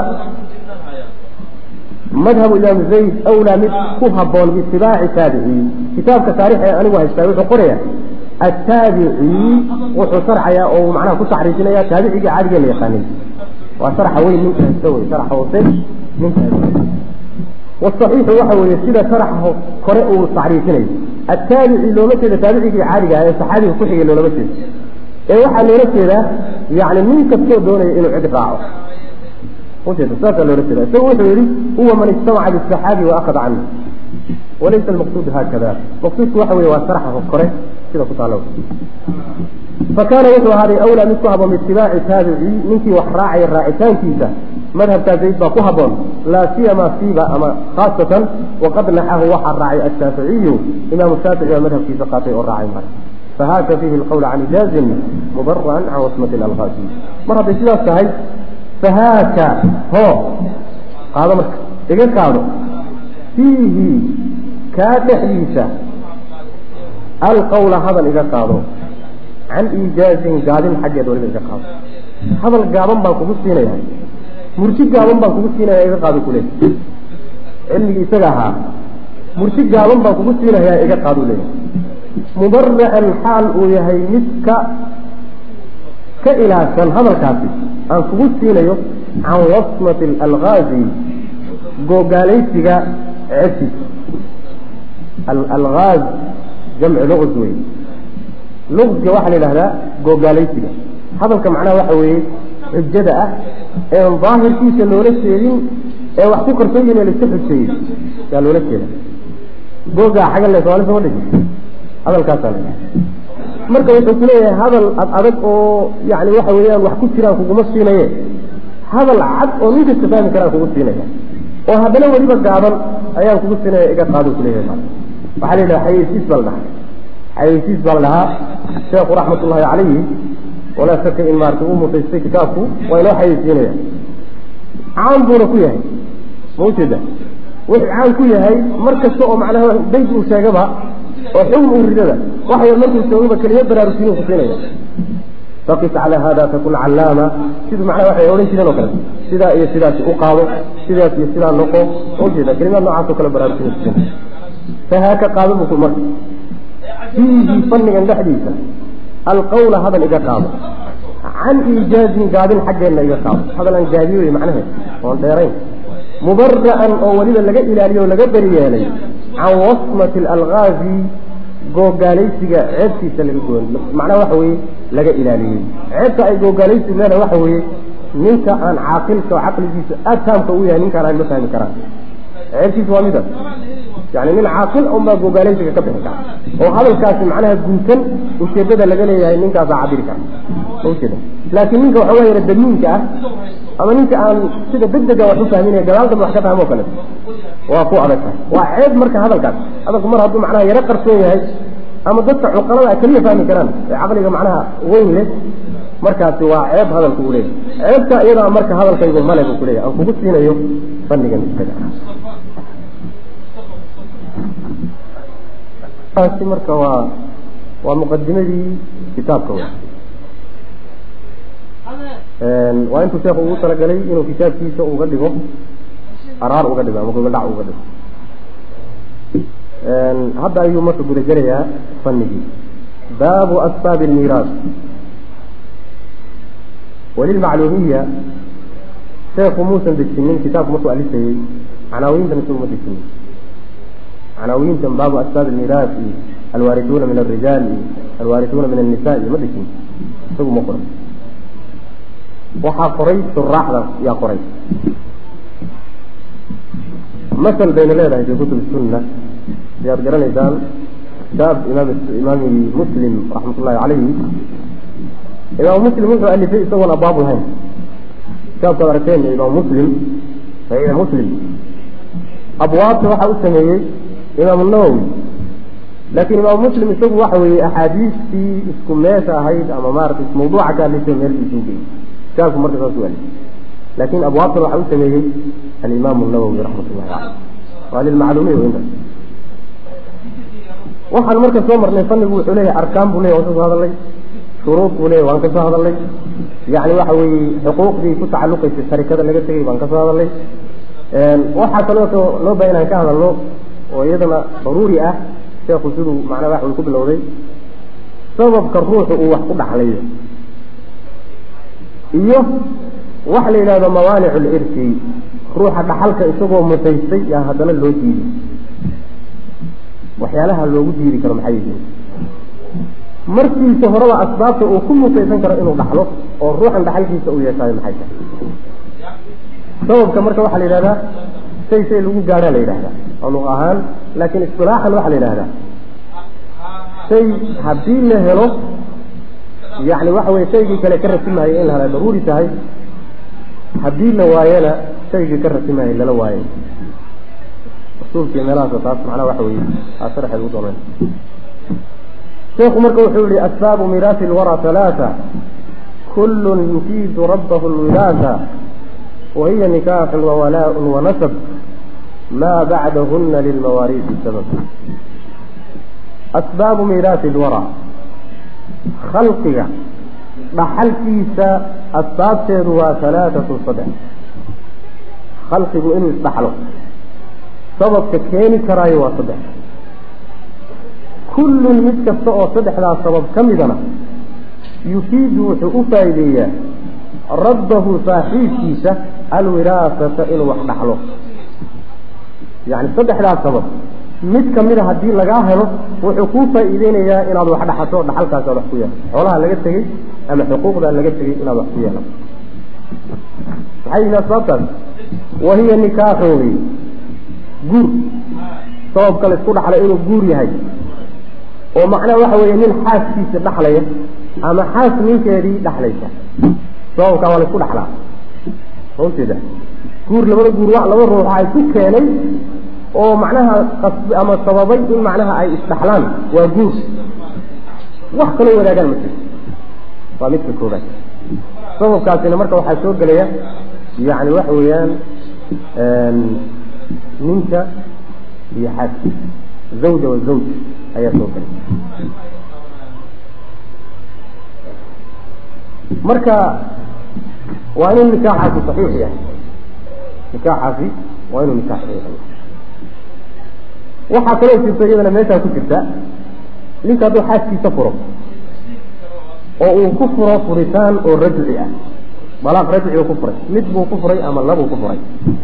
madhabu imaam zayd awlaa mid ku haboon biitibaaci taabiciyi kitaabka taarikh ee anigu haystaa wuxuu qoraya attaabici wuxuu sharxaya oo macnaha ku taxriifinaya taabicigii caadiga la yaqaanay waa sharxa weyn ninka haysta wey sharxa hoose ninka haysta wasaxiixu waxa weeye sida sharxa kore uu taxriifinayo attaabici looma jeeda taabicigii caadiga ah ee saxaabiga ku xigay loolama jeedo ee waxaa loola jeedaa yani nin kastoo doonaya inuu cid raaco ujeeda saasaa loola jeeda isagu wuxuu yihi huwa man ijtamaca bisaxaabi waakhada canhu walaysa almaqsuud haakada maqsuudku waxa weye waa sharxa kore sida ku taalo fakaana wuxuu ahaaday awlaa mid ku haboon biitibaaci taabici ninkii wax raacaya raacitaankiisa madhabkaa zayd baa ku haboon laa siyama siiba ama khaasatan waqad naxahu waxaa raacay ashaaficiyu imaamu shaafici baa madhabkiisa qaatay oo raacay mara fahaaka fiihi alqawla can ijaazin mubara'an can wasmati alalqaasi mar hadday sidaas tahay fahaaka ho qaado marka iga qaado fiihi kaa dhexdiisa alqawla hadal iga qaado can iijaazin gaabin xaggeed waliba iga qaado hadal gaaban baan kugu siinaya murti gaaban baan kugu siinaya iga qaado kule cilmigii isaga ahaa murti gaaban baan kugu siinayaa iga qaadu leeyahay mubara'an xaal uu yahay mid ka ka ilaashan hadalkaasi aan kugu siinayo can wasmati alalgaazi googaalaysiga ceebtiisa alalgaaz jamcu luqs wey luqsga waxaa la yidhahdaa googaalaysiga hadalka macnaha waxa weeye xujada ah een daahirkiisa loola jeedin ee wax ku qarsoon yihin laiska xujeeyey yaa loola jeeda googaa xagan le somaali sama dhigi hadalkaasaa la marka wuxuu ku leeyahay hadal ad adag oo yani waxa weeyaan wax ku jiraan kuguma siinaye hadal cad oo nin kasta fahmi karaan kugu siinaya oo haddana weliba gaaban ayaan kugu siinaya iga qaado kuleeyahay waxaa la yidhaha xayeysiis baa la dhahaa xayeysiis baa la dhahaa sheekhu raxmatullahi calayhi walaa shaka in maarata uu mutaystay kitaabku waa inoo xayeysiinaya caan buuna ku yahay ma ujeeda wuxuu caan ku yahay mar kasta oo macnaha bayd uu sheegaba oo xugm uu ridada waxay markuu joogaba kelima baraarujinin ku siinaya faqis calaa hada takun callaama siduu macnaha waxay odhan jireen oo kale sidaa iyo sidaasi u qaado sidaas iyo sidaa noqo ma ujeeda kelimaad noocaas oo kale baraarujinin ku siinaya fahaaka qaado buu ku marka fiihi fannigan dhexdiisa alqawla hadal iga qaado can iijaazin gaabin xaggeenna iga qaado hadal aan gaabiyo wey macnaheed oon dheerayn mubara'an oo weliba laga ilaaliyo o laga beri yeelay can wasmati alalgaazi googaalaysiga ceebtiisa laga goon macnaha waxa weeye laga ilaaliyey ceebta ay googaalaysigu leedahay waxa weeye ninka aan caaqilka oo caqligiisa ataamka u yahay ninkaan aan ma fahmi karaan ceebtiisa waa midaas yani nin caaqil unbaa googaalaysiga ka bixi kara oo hadalkaasi macnaha guutan ujeedada laga leeyahay ninkaasaa cabiri kara ujeeda laakiin ninka waxoogaa yara damiinka ah ama ninka aan sida degdega wax u fahminaya gadaal dambe wax ka fahmo o kale waa ku adag tahay waa ceeb marka hadalkaas hadalku mar hadduu macnaha yaro qarsoon yahay ama dadka cuqalada keliya fahmi karaan ee caqliga macnaha weyn leh markaasi waa ceeb hadalku u leeyahay ceebta iyadaa marka hadalkaygu male buu kuleeyahay aan kugu siinayo fannigan isaga taasi marka waa waa muqadimadii kitaabka w waa intuu sheekhu ugu talagalay inuu kitaabkiisa uga dhigo araar uga dhigo ama gogoldhac uga dhigo hadda ayuu marka gudagelayaa fanigii baabu asbaabi almiiraas walilmacluumiya sheekhu muusan dejinin kitaabku markuu alifayey canaawiintan isagu ma dejinin canaawiintan baabu asbaab almiiraas iyo alwaarisuuna min alrijaal iyo alwaarisuuna min annisa iyo ma dejin isagu ma qoray waxaa qoray suraaxda yaa qoray masal bayna leedahay fi kutub sunna ayaad garanaysaan kitaab imaam imaami muslim raxmat ullahi calayhi imaamu muslim wuxuu alifay isagoon abwaab lahayn kitaabkaad aragteen imaamu muslim saxiix muslim abwaabta waxaa u sameeyey imaamu nawowi laakiin imaamu muslim isagu waxa weeye axaadiistii isku meesha ahayd ama maarata mawduuca ka hadlaysa meelkiisuu geyey kitaabku marka saas u alifay laakiin abwaabtan waxaa u sameeyey alimaamu nawowi raxmat ullahi caleyh waa lilmacluumiya intaas waxaan marka soo marnay fannigu wuxuu leeyahay arkaan buu leyahy waan ka soo hadalnay shuruud buu leeyahy waan ka soo hadalnay yacni waxa weeye xuquuqdii ku tacalluqaysay sharikada laga tegay baan ka soo hadalnay waxaa kaloo loo baa inaan ka hadalno oo iyadana daruuri ah sheekhu siduu macnaa wax uu ku bilowday sababka ruuxu uu wax ku dhaxlayo iyo waxa la yidhahdo mawaanicu lirsi ruuxa dhaxalka isagoo mutaystay yaa haddana loo diiday waxyaalaha loogu diidi karo maxay yihiin markiisa horeba asbaabta uu ku mutaysan karo inuu dhaxlo oo ruuxan dhaxalkiisa uu yeeshaayo maxay tahay sababka marka waxaa la yidhahdaa shay shay lagu gaadhaa la yidhahdaa oo luq ahaan laakiin istilaaxan waxaa la yidhahdaa shay haddii la helo yacni waxa weye shaygii kale ka rasimahayo in la hela daruuri tahay haddii la waayana shaygii ka rasimahayo lala waayo usuulkii meelahaas taas macnaha waxa weye aa sharaxeed ugu dooneen sheekhu marka wuxuu yihi asbaabu miraasi lwara halaata kullun yufiidu rabbahu lwilaasa wahiya nikaaxun wawalaaءun wanasab maa bacdahuna lilmawaariisi sabab asbaabu miiraasi lwara khalqiga dhaxalkiisa asbaabteedu waa halaatatun saddex khalqigu inuu isdhaxlo sababka keeni karaayo waa saddex kullun mid kasta oo saddexdaas sabab ka midana yufiidu wuxuu u faa'iideeyaa rabbahu saaxiibkiisa alwiraasata inuu wax dhaxlo yacni saddexdaas sabab mid ka mida haddii lagaa helo wuxuu kuu faa'iideynayaa inaad wax dhaxato dhaxalkaas aad wax ku yeelato xoolaha laga tegey ama xuquuqda laga tegey inaad wax ku yeelato maxay yihi asbaabtaas wahiya nikaaxun wey guur sababka la isku dhaxlay inuu guur yahay oo macnaha waxa weeye nin xaaskiisa dhaxlaya ama xaas ninkeedii dhaxlaysa sababkaa waa la isku dhaxlaa runteeda guur labada guur wa laba ruux ay ku keenay oo macnaha qasbi ama sababay in macnaha ay isdhaxlaan waa guur wax kaloo wadaagaan ma jirto waa midka koobaad sababkaasina marka waxaa soo gelaya yacni waxa weeyaan ninka iyo xaaskiisa zawja wa zawj ayaa soo gelay marka waa inuu nikaaxaasi saxiix yahay nikaaxaasi waa inuu nikaax saxiix yahay waxaa kaloo jirta iyadana meeshaa ku jirta ninka hadduu xaaskiisa furo oo uu ku furo furitaan oo rajci ah balaaq rajci uu ku furay mid buu ku furay ama labuu ku furay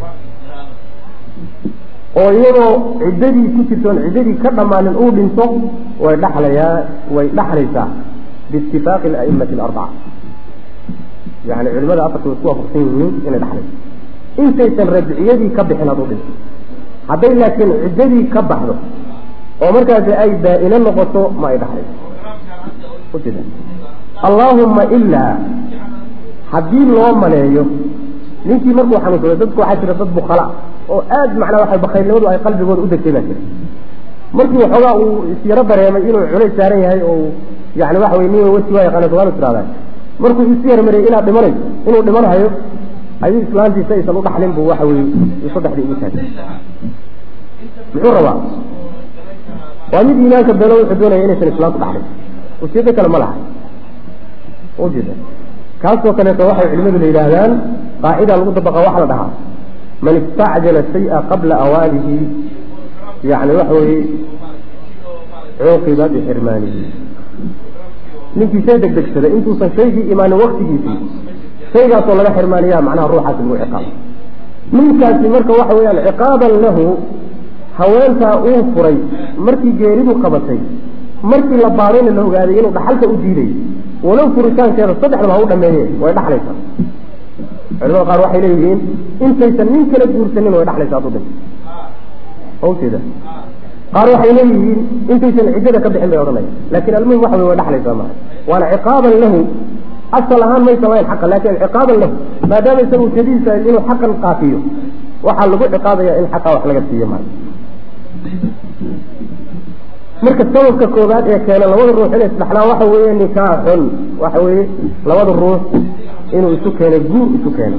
oo iyadoo ciddadii ku jirtoon ciddadii ka dhammaanin uu dhinto way dhaxlayaa way dhaxlaysaa biitifaaqi ala'immati alarbaca yani culimada afarta way isku waafaqsan yihiin inay dhaxlayso intaysan rajciyadii ka bixin hadduu dhinto hadday laakiin ciddadii ka baxdo oo markaasi ay baa-ino noqoto ma ay dhaxlayso ujeeda allaahumma ilaa haddii loo maleeyo ninkii markuu xanuunsado dadku waxaa jira dad bukala oo aad macnaa waxa bakaylnimadu ay qalbigooda u degtay baa jira markii waxoogaa uu isyaro dareemay inuu culays saaran yahay oo yani waxa weye nin wesi waa yaqaana somaali tirahdaan markuu isu yarmariyay inaad dhimanayso inuu dhimanhayo ayuu islaantiisa aysan u dhaxlin buu waxa weye saddexdii ugu taagay muxuu rabaa waa mid iimaanka beelo wuxuu doonaya inaysan islaamku dhaxlin ujeedo kale ma laha ujeeda kaasoo kaleeto waxay culimadu la yidhaahdaan qaacida lagu dabaqa waxa la dhahaa man istacjala shaya qabla awaanihi yani waxa weeye cuuqiba bixirmaanihi ninkii shay degdegsaday intuusan shaygii imaanin waktigiisii shaygaasoo laga xirmaaniyaa macnaha ruuxaasi lagu ciqaabo ninkaasi marka waxa weeyaan ciqaaban lahu haweentaa uu furay markii geeridu qabatay markii la baadayna la ogaaday inuu dhaxalka u diiday walow furitaankeeda saddexdaba ha u dhameeye way dhaxlaysaa culimada qaar waxay leeyihiin intaysan nin kala guursanin way dhaxlaysaa hadduu dhinto hawteeda qaar waxay leeyihiin intaysan ciddada ka bixin bay odhanaya laakiin almuhim waxa wey way dhaxlaysaa maa waana ciqaaban lahu asal ahaan may samayn xaqa laakin ciqaaban lahu maadaama isaga ujeedadiisa inuu xaqan qaafiyo waxaa lagu ciqaabaya in xaqa wax laga siiyo maa marka sababka koobaad ee keena labada ruux inay isdhaxlaan waxa weeye nikaaxun waxa weeye labada ruux inuu isu keenay guur isu keenay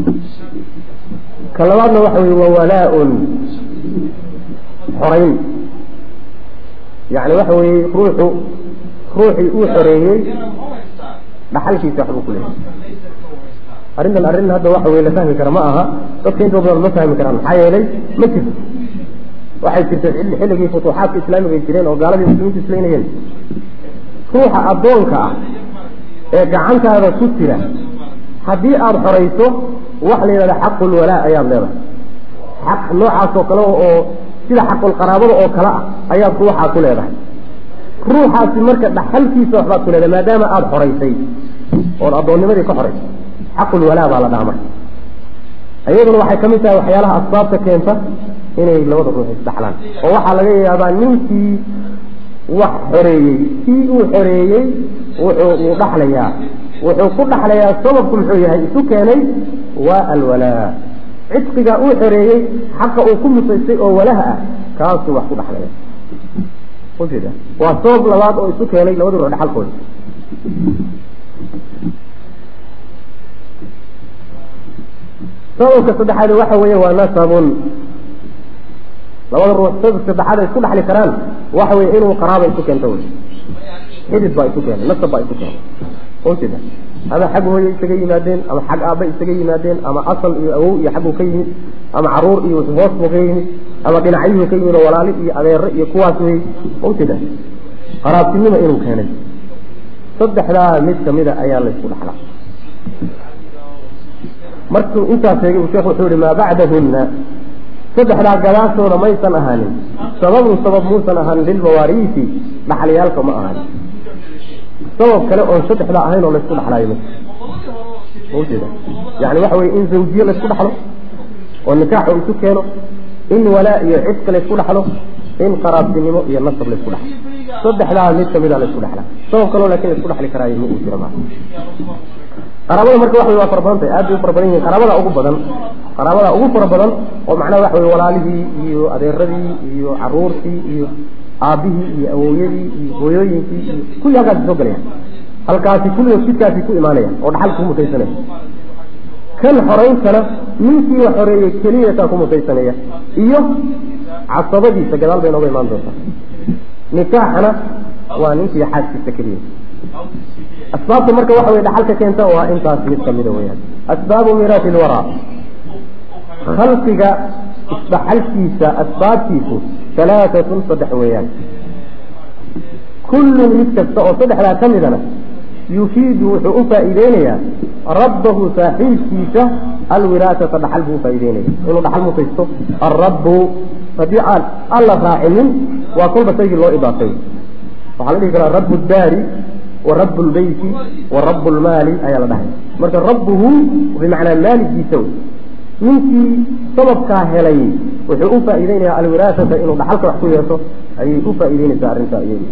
ka labaadna waxa weye wawalaa-un xorayn yani waxa weeye ruuxu ruuxii uu xoreeyey dhaxalkiisa waxbuu ku leeyahay arrintan arrin hadda waxa weye la fahmi kara ma aha dadka inta badan ma fahmi karaan maxaa yeelay ma jirto waxay jirtay xilligii futuuxaadka islaamiga ay jireen oo gaaladii muslimiintu islaynayeen ruuxa addoonka ah ee gacantaada ku jira haddii aada xorayso waxa la yidhahda xaqulwalaa ayaad leedahay xaq noocaas oo kale oo sida xaqulqaraabada oo kale ah ayaad ruuxaa ku leedahay ruuxaasi marka dhaxalkiisa waxbaad ku leedahay maadaama aada xoraysay oon addoonnimadii ka xoraysay xaqulwalaa baa la dhaha marka iyaduna waxay ka mid tahay waxyaalaha asbaabta keenta inay labada ruux isdhaxlaan oo waxaa laga yaabaa ninkii wax xoreeyey kii uu xoreeyey wuxuu uu dhaxlayaa wuxuu ku dhaxlayaa sababku muxuu yahay isu keenay waa alwalaa cidqiga uu xoreeyey xaqa uu ku musaystay oo walaha ah kaasuu wax ku dhaxlaya ujeeda waa sabab labaad oo isu keenay labada ruux dhaxalkooda sababka saddexaad waxa weeye waa nasabun labada ruux sababka saddexaad ay isku dhexli karaan waxa weye inuu qaraaba isu keento wey xidid baa isu keenay nasab baa isu keenay ujeeda ama xag hooye isaga yimaadeen ama xag aabba isaga yimaadeen ama asal iyo awow iyo xagguu ka yimid ama caruur iyo hoos buu ka yimid ama dhinacyuhu ka yimid oo walaali iyo adeere iyo kuwaas wey ujeeda qaraabtinimo inuu keenay saddexdaa mid kamida ayaa laysku dhexlaa markuu intaas sheegay sheekh wuxuu yihi maa bacdahunna saddexdaa gadaashooda maysan ahaanin sababun sabab muusan ahaanin lilmawaariisi dhaxlayaalka ma ahaanin sabab kale oon saddexdaa ahayn oo laysku dhexlaayo ma maujeeda yani waxa weye in zawjiye laysku dhexlo oo nikaax uu isu keeno in walaa iyo cidka laysku dhexlo in qaraabtinimo iyo nasab laysku dhexlo saddexdaa mid kamida laysku dhexlaa sabab kaloo laakiin laysku dhexli karaayo ma uu jiro maa qaraabada marka waxa waa fara badan tahay aad bay u fara badan yihin qaraabada ugu badan qaraabada ugu fara badan oo macnaha waxa weye walaalihii iyo adeeradii iyo caruurtii iyo aabihii iyo awowyadii iyo hooyooyinkii iyo kulli halkaasi soo galayaan halkaasi kulligood jidkaasi ku imaanayaan oo dhaxal ku mutaysanaya kan xorayntana ninkii la xoreeyey keliyataa ku mutaysanaya iyo casabadiisa gadaal bay nooga imaan doontaa nikaaxana waa ninkii xaaskiisa keliya asbaabta marka waxa weye dhaxalka keenta waa intaas mid kamida weyaan asbaabu miiraati ilwaraa khalqiga isdhaxalkiisa asbaabtiisu halaatatun saddex weeyaan kullun mid kasta oo saddexdaa ka midana yufiidu wuxuu u faa'iideynayaa rabbahu saaxiibkiisa alwiraasata dhaxal buu ufaa'ideynaya inuu dhaxal mutaysto alrabbu haddii aan alla raacinin waa kolba shaygii loo idaafay waxaa la dhihi karaa rabu daari wa rabu lbeyti wa rabu lmaali ayaa la dhahay marka rabbuhu bimacnaa maaligiisa wey ninkii sababkaa helay wuxuu u faa'iideynaya alwiraasata inuu dhaxalka wax ku yeesho ayay u faa'iideynaysaa arrintaa iyadi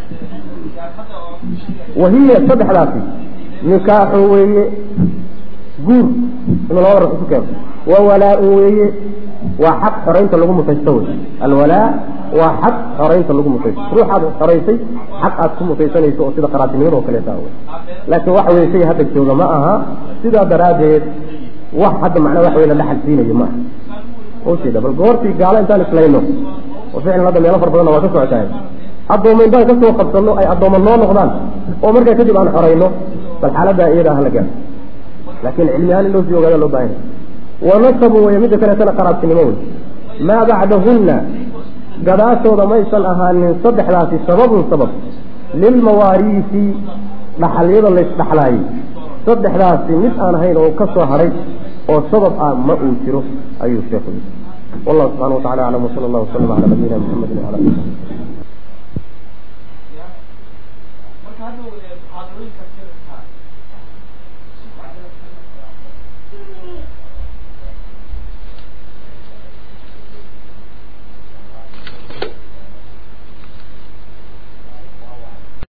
wahiya saddexdaasi nikaaxu weeye guur inuu labada ruux isu keeno wa walaa-un weeye waa xaq xoraynta lagu mutaysto wey alwalaa waa xaq xoraynta lagu mutaysto ruuxaad xoraysay xaq aad ku mutaysanayso oo sida qaraabtinimada oo kaleeta wey laakiin waxa weye shay hadda jooga ma aha sidaa daraaddeed wax hadda macnaa waxa wey la dhaxal siinayo ma aha ujeeda bal goortii gaalo intaan islayno oo ficlan hadda meelo fara badanna waa ka socotahay addooma intaan kasoo qabsano ay addooma noo noqdaan oo markaa kadib aan xorayno bal xaaladaa iyada hala gaaro laakiin cilmi ahaan in loo sii ogaada loo baahanya wanasabun wey midda kaleetana qaraabtinimo wey maa bacdahunna gadaashooda maysan ahaanin saddexdaasi sababun sabab lilmawaariisi dhaxalyada laysdhaxlaayey saddexdaasi mid aan ahayn oo ka soo hadhay oo sabab ah ma uu jiro ayuu sheekhu yidhi wallahu subxana wa tacala aclam wsala allah wasalam cala nabiyina muxamedi wala ali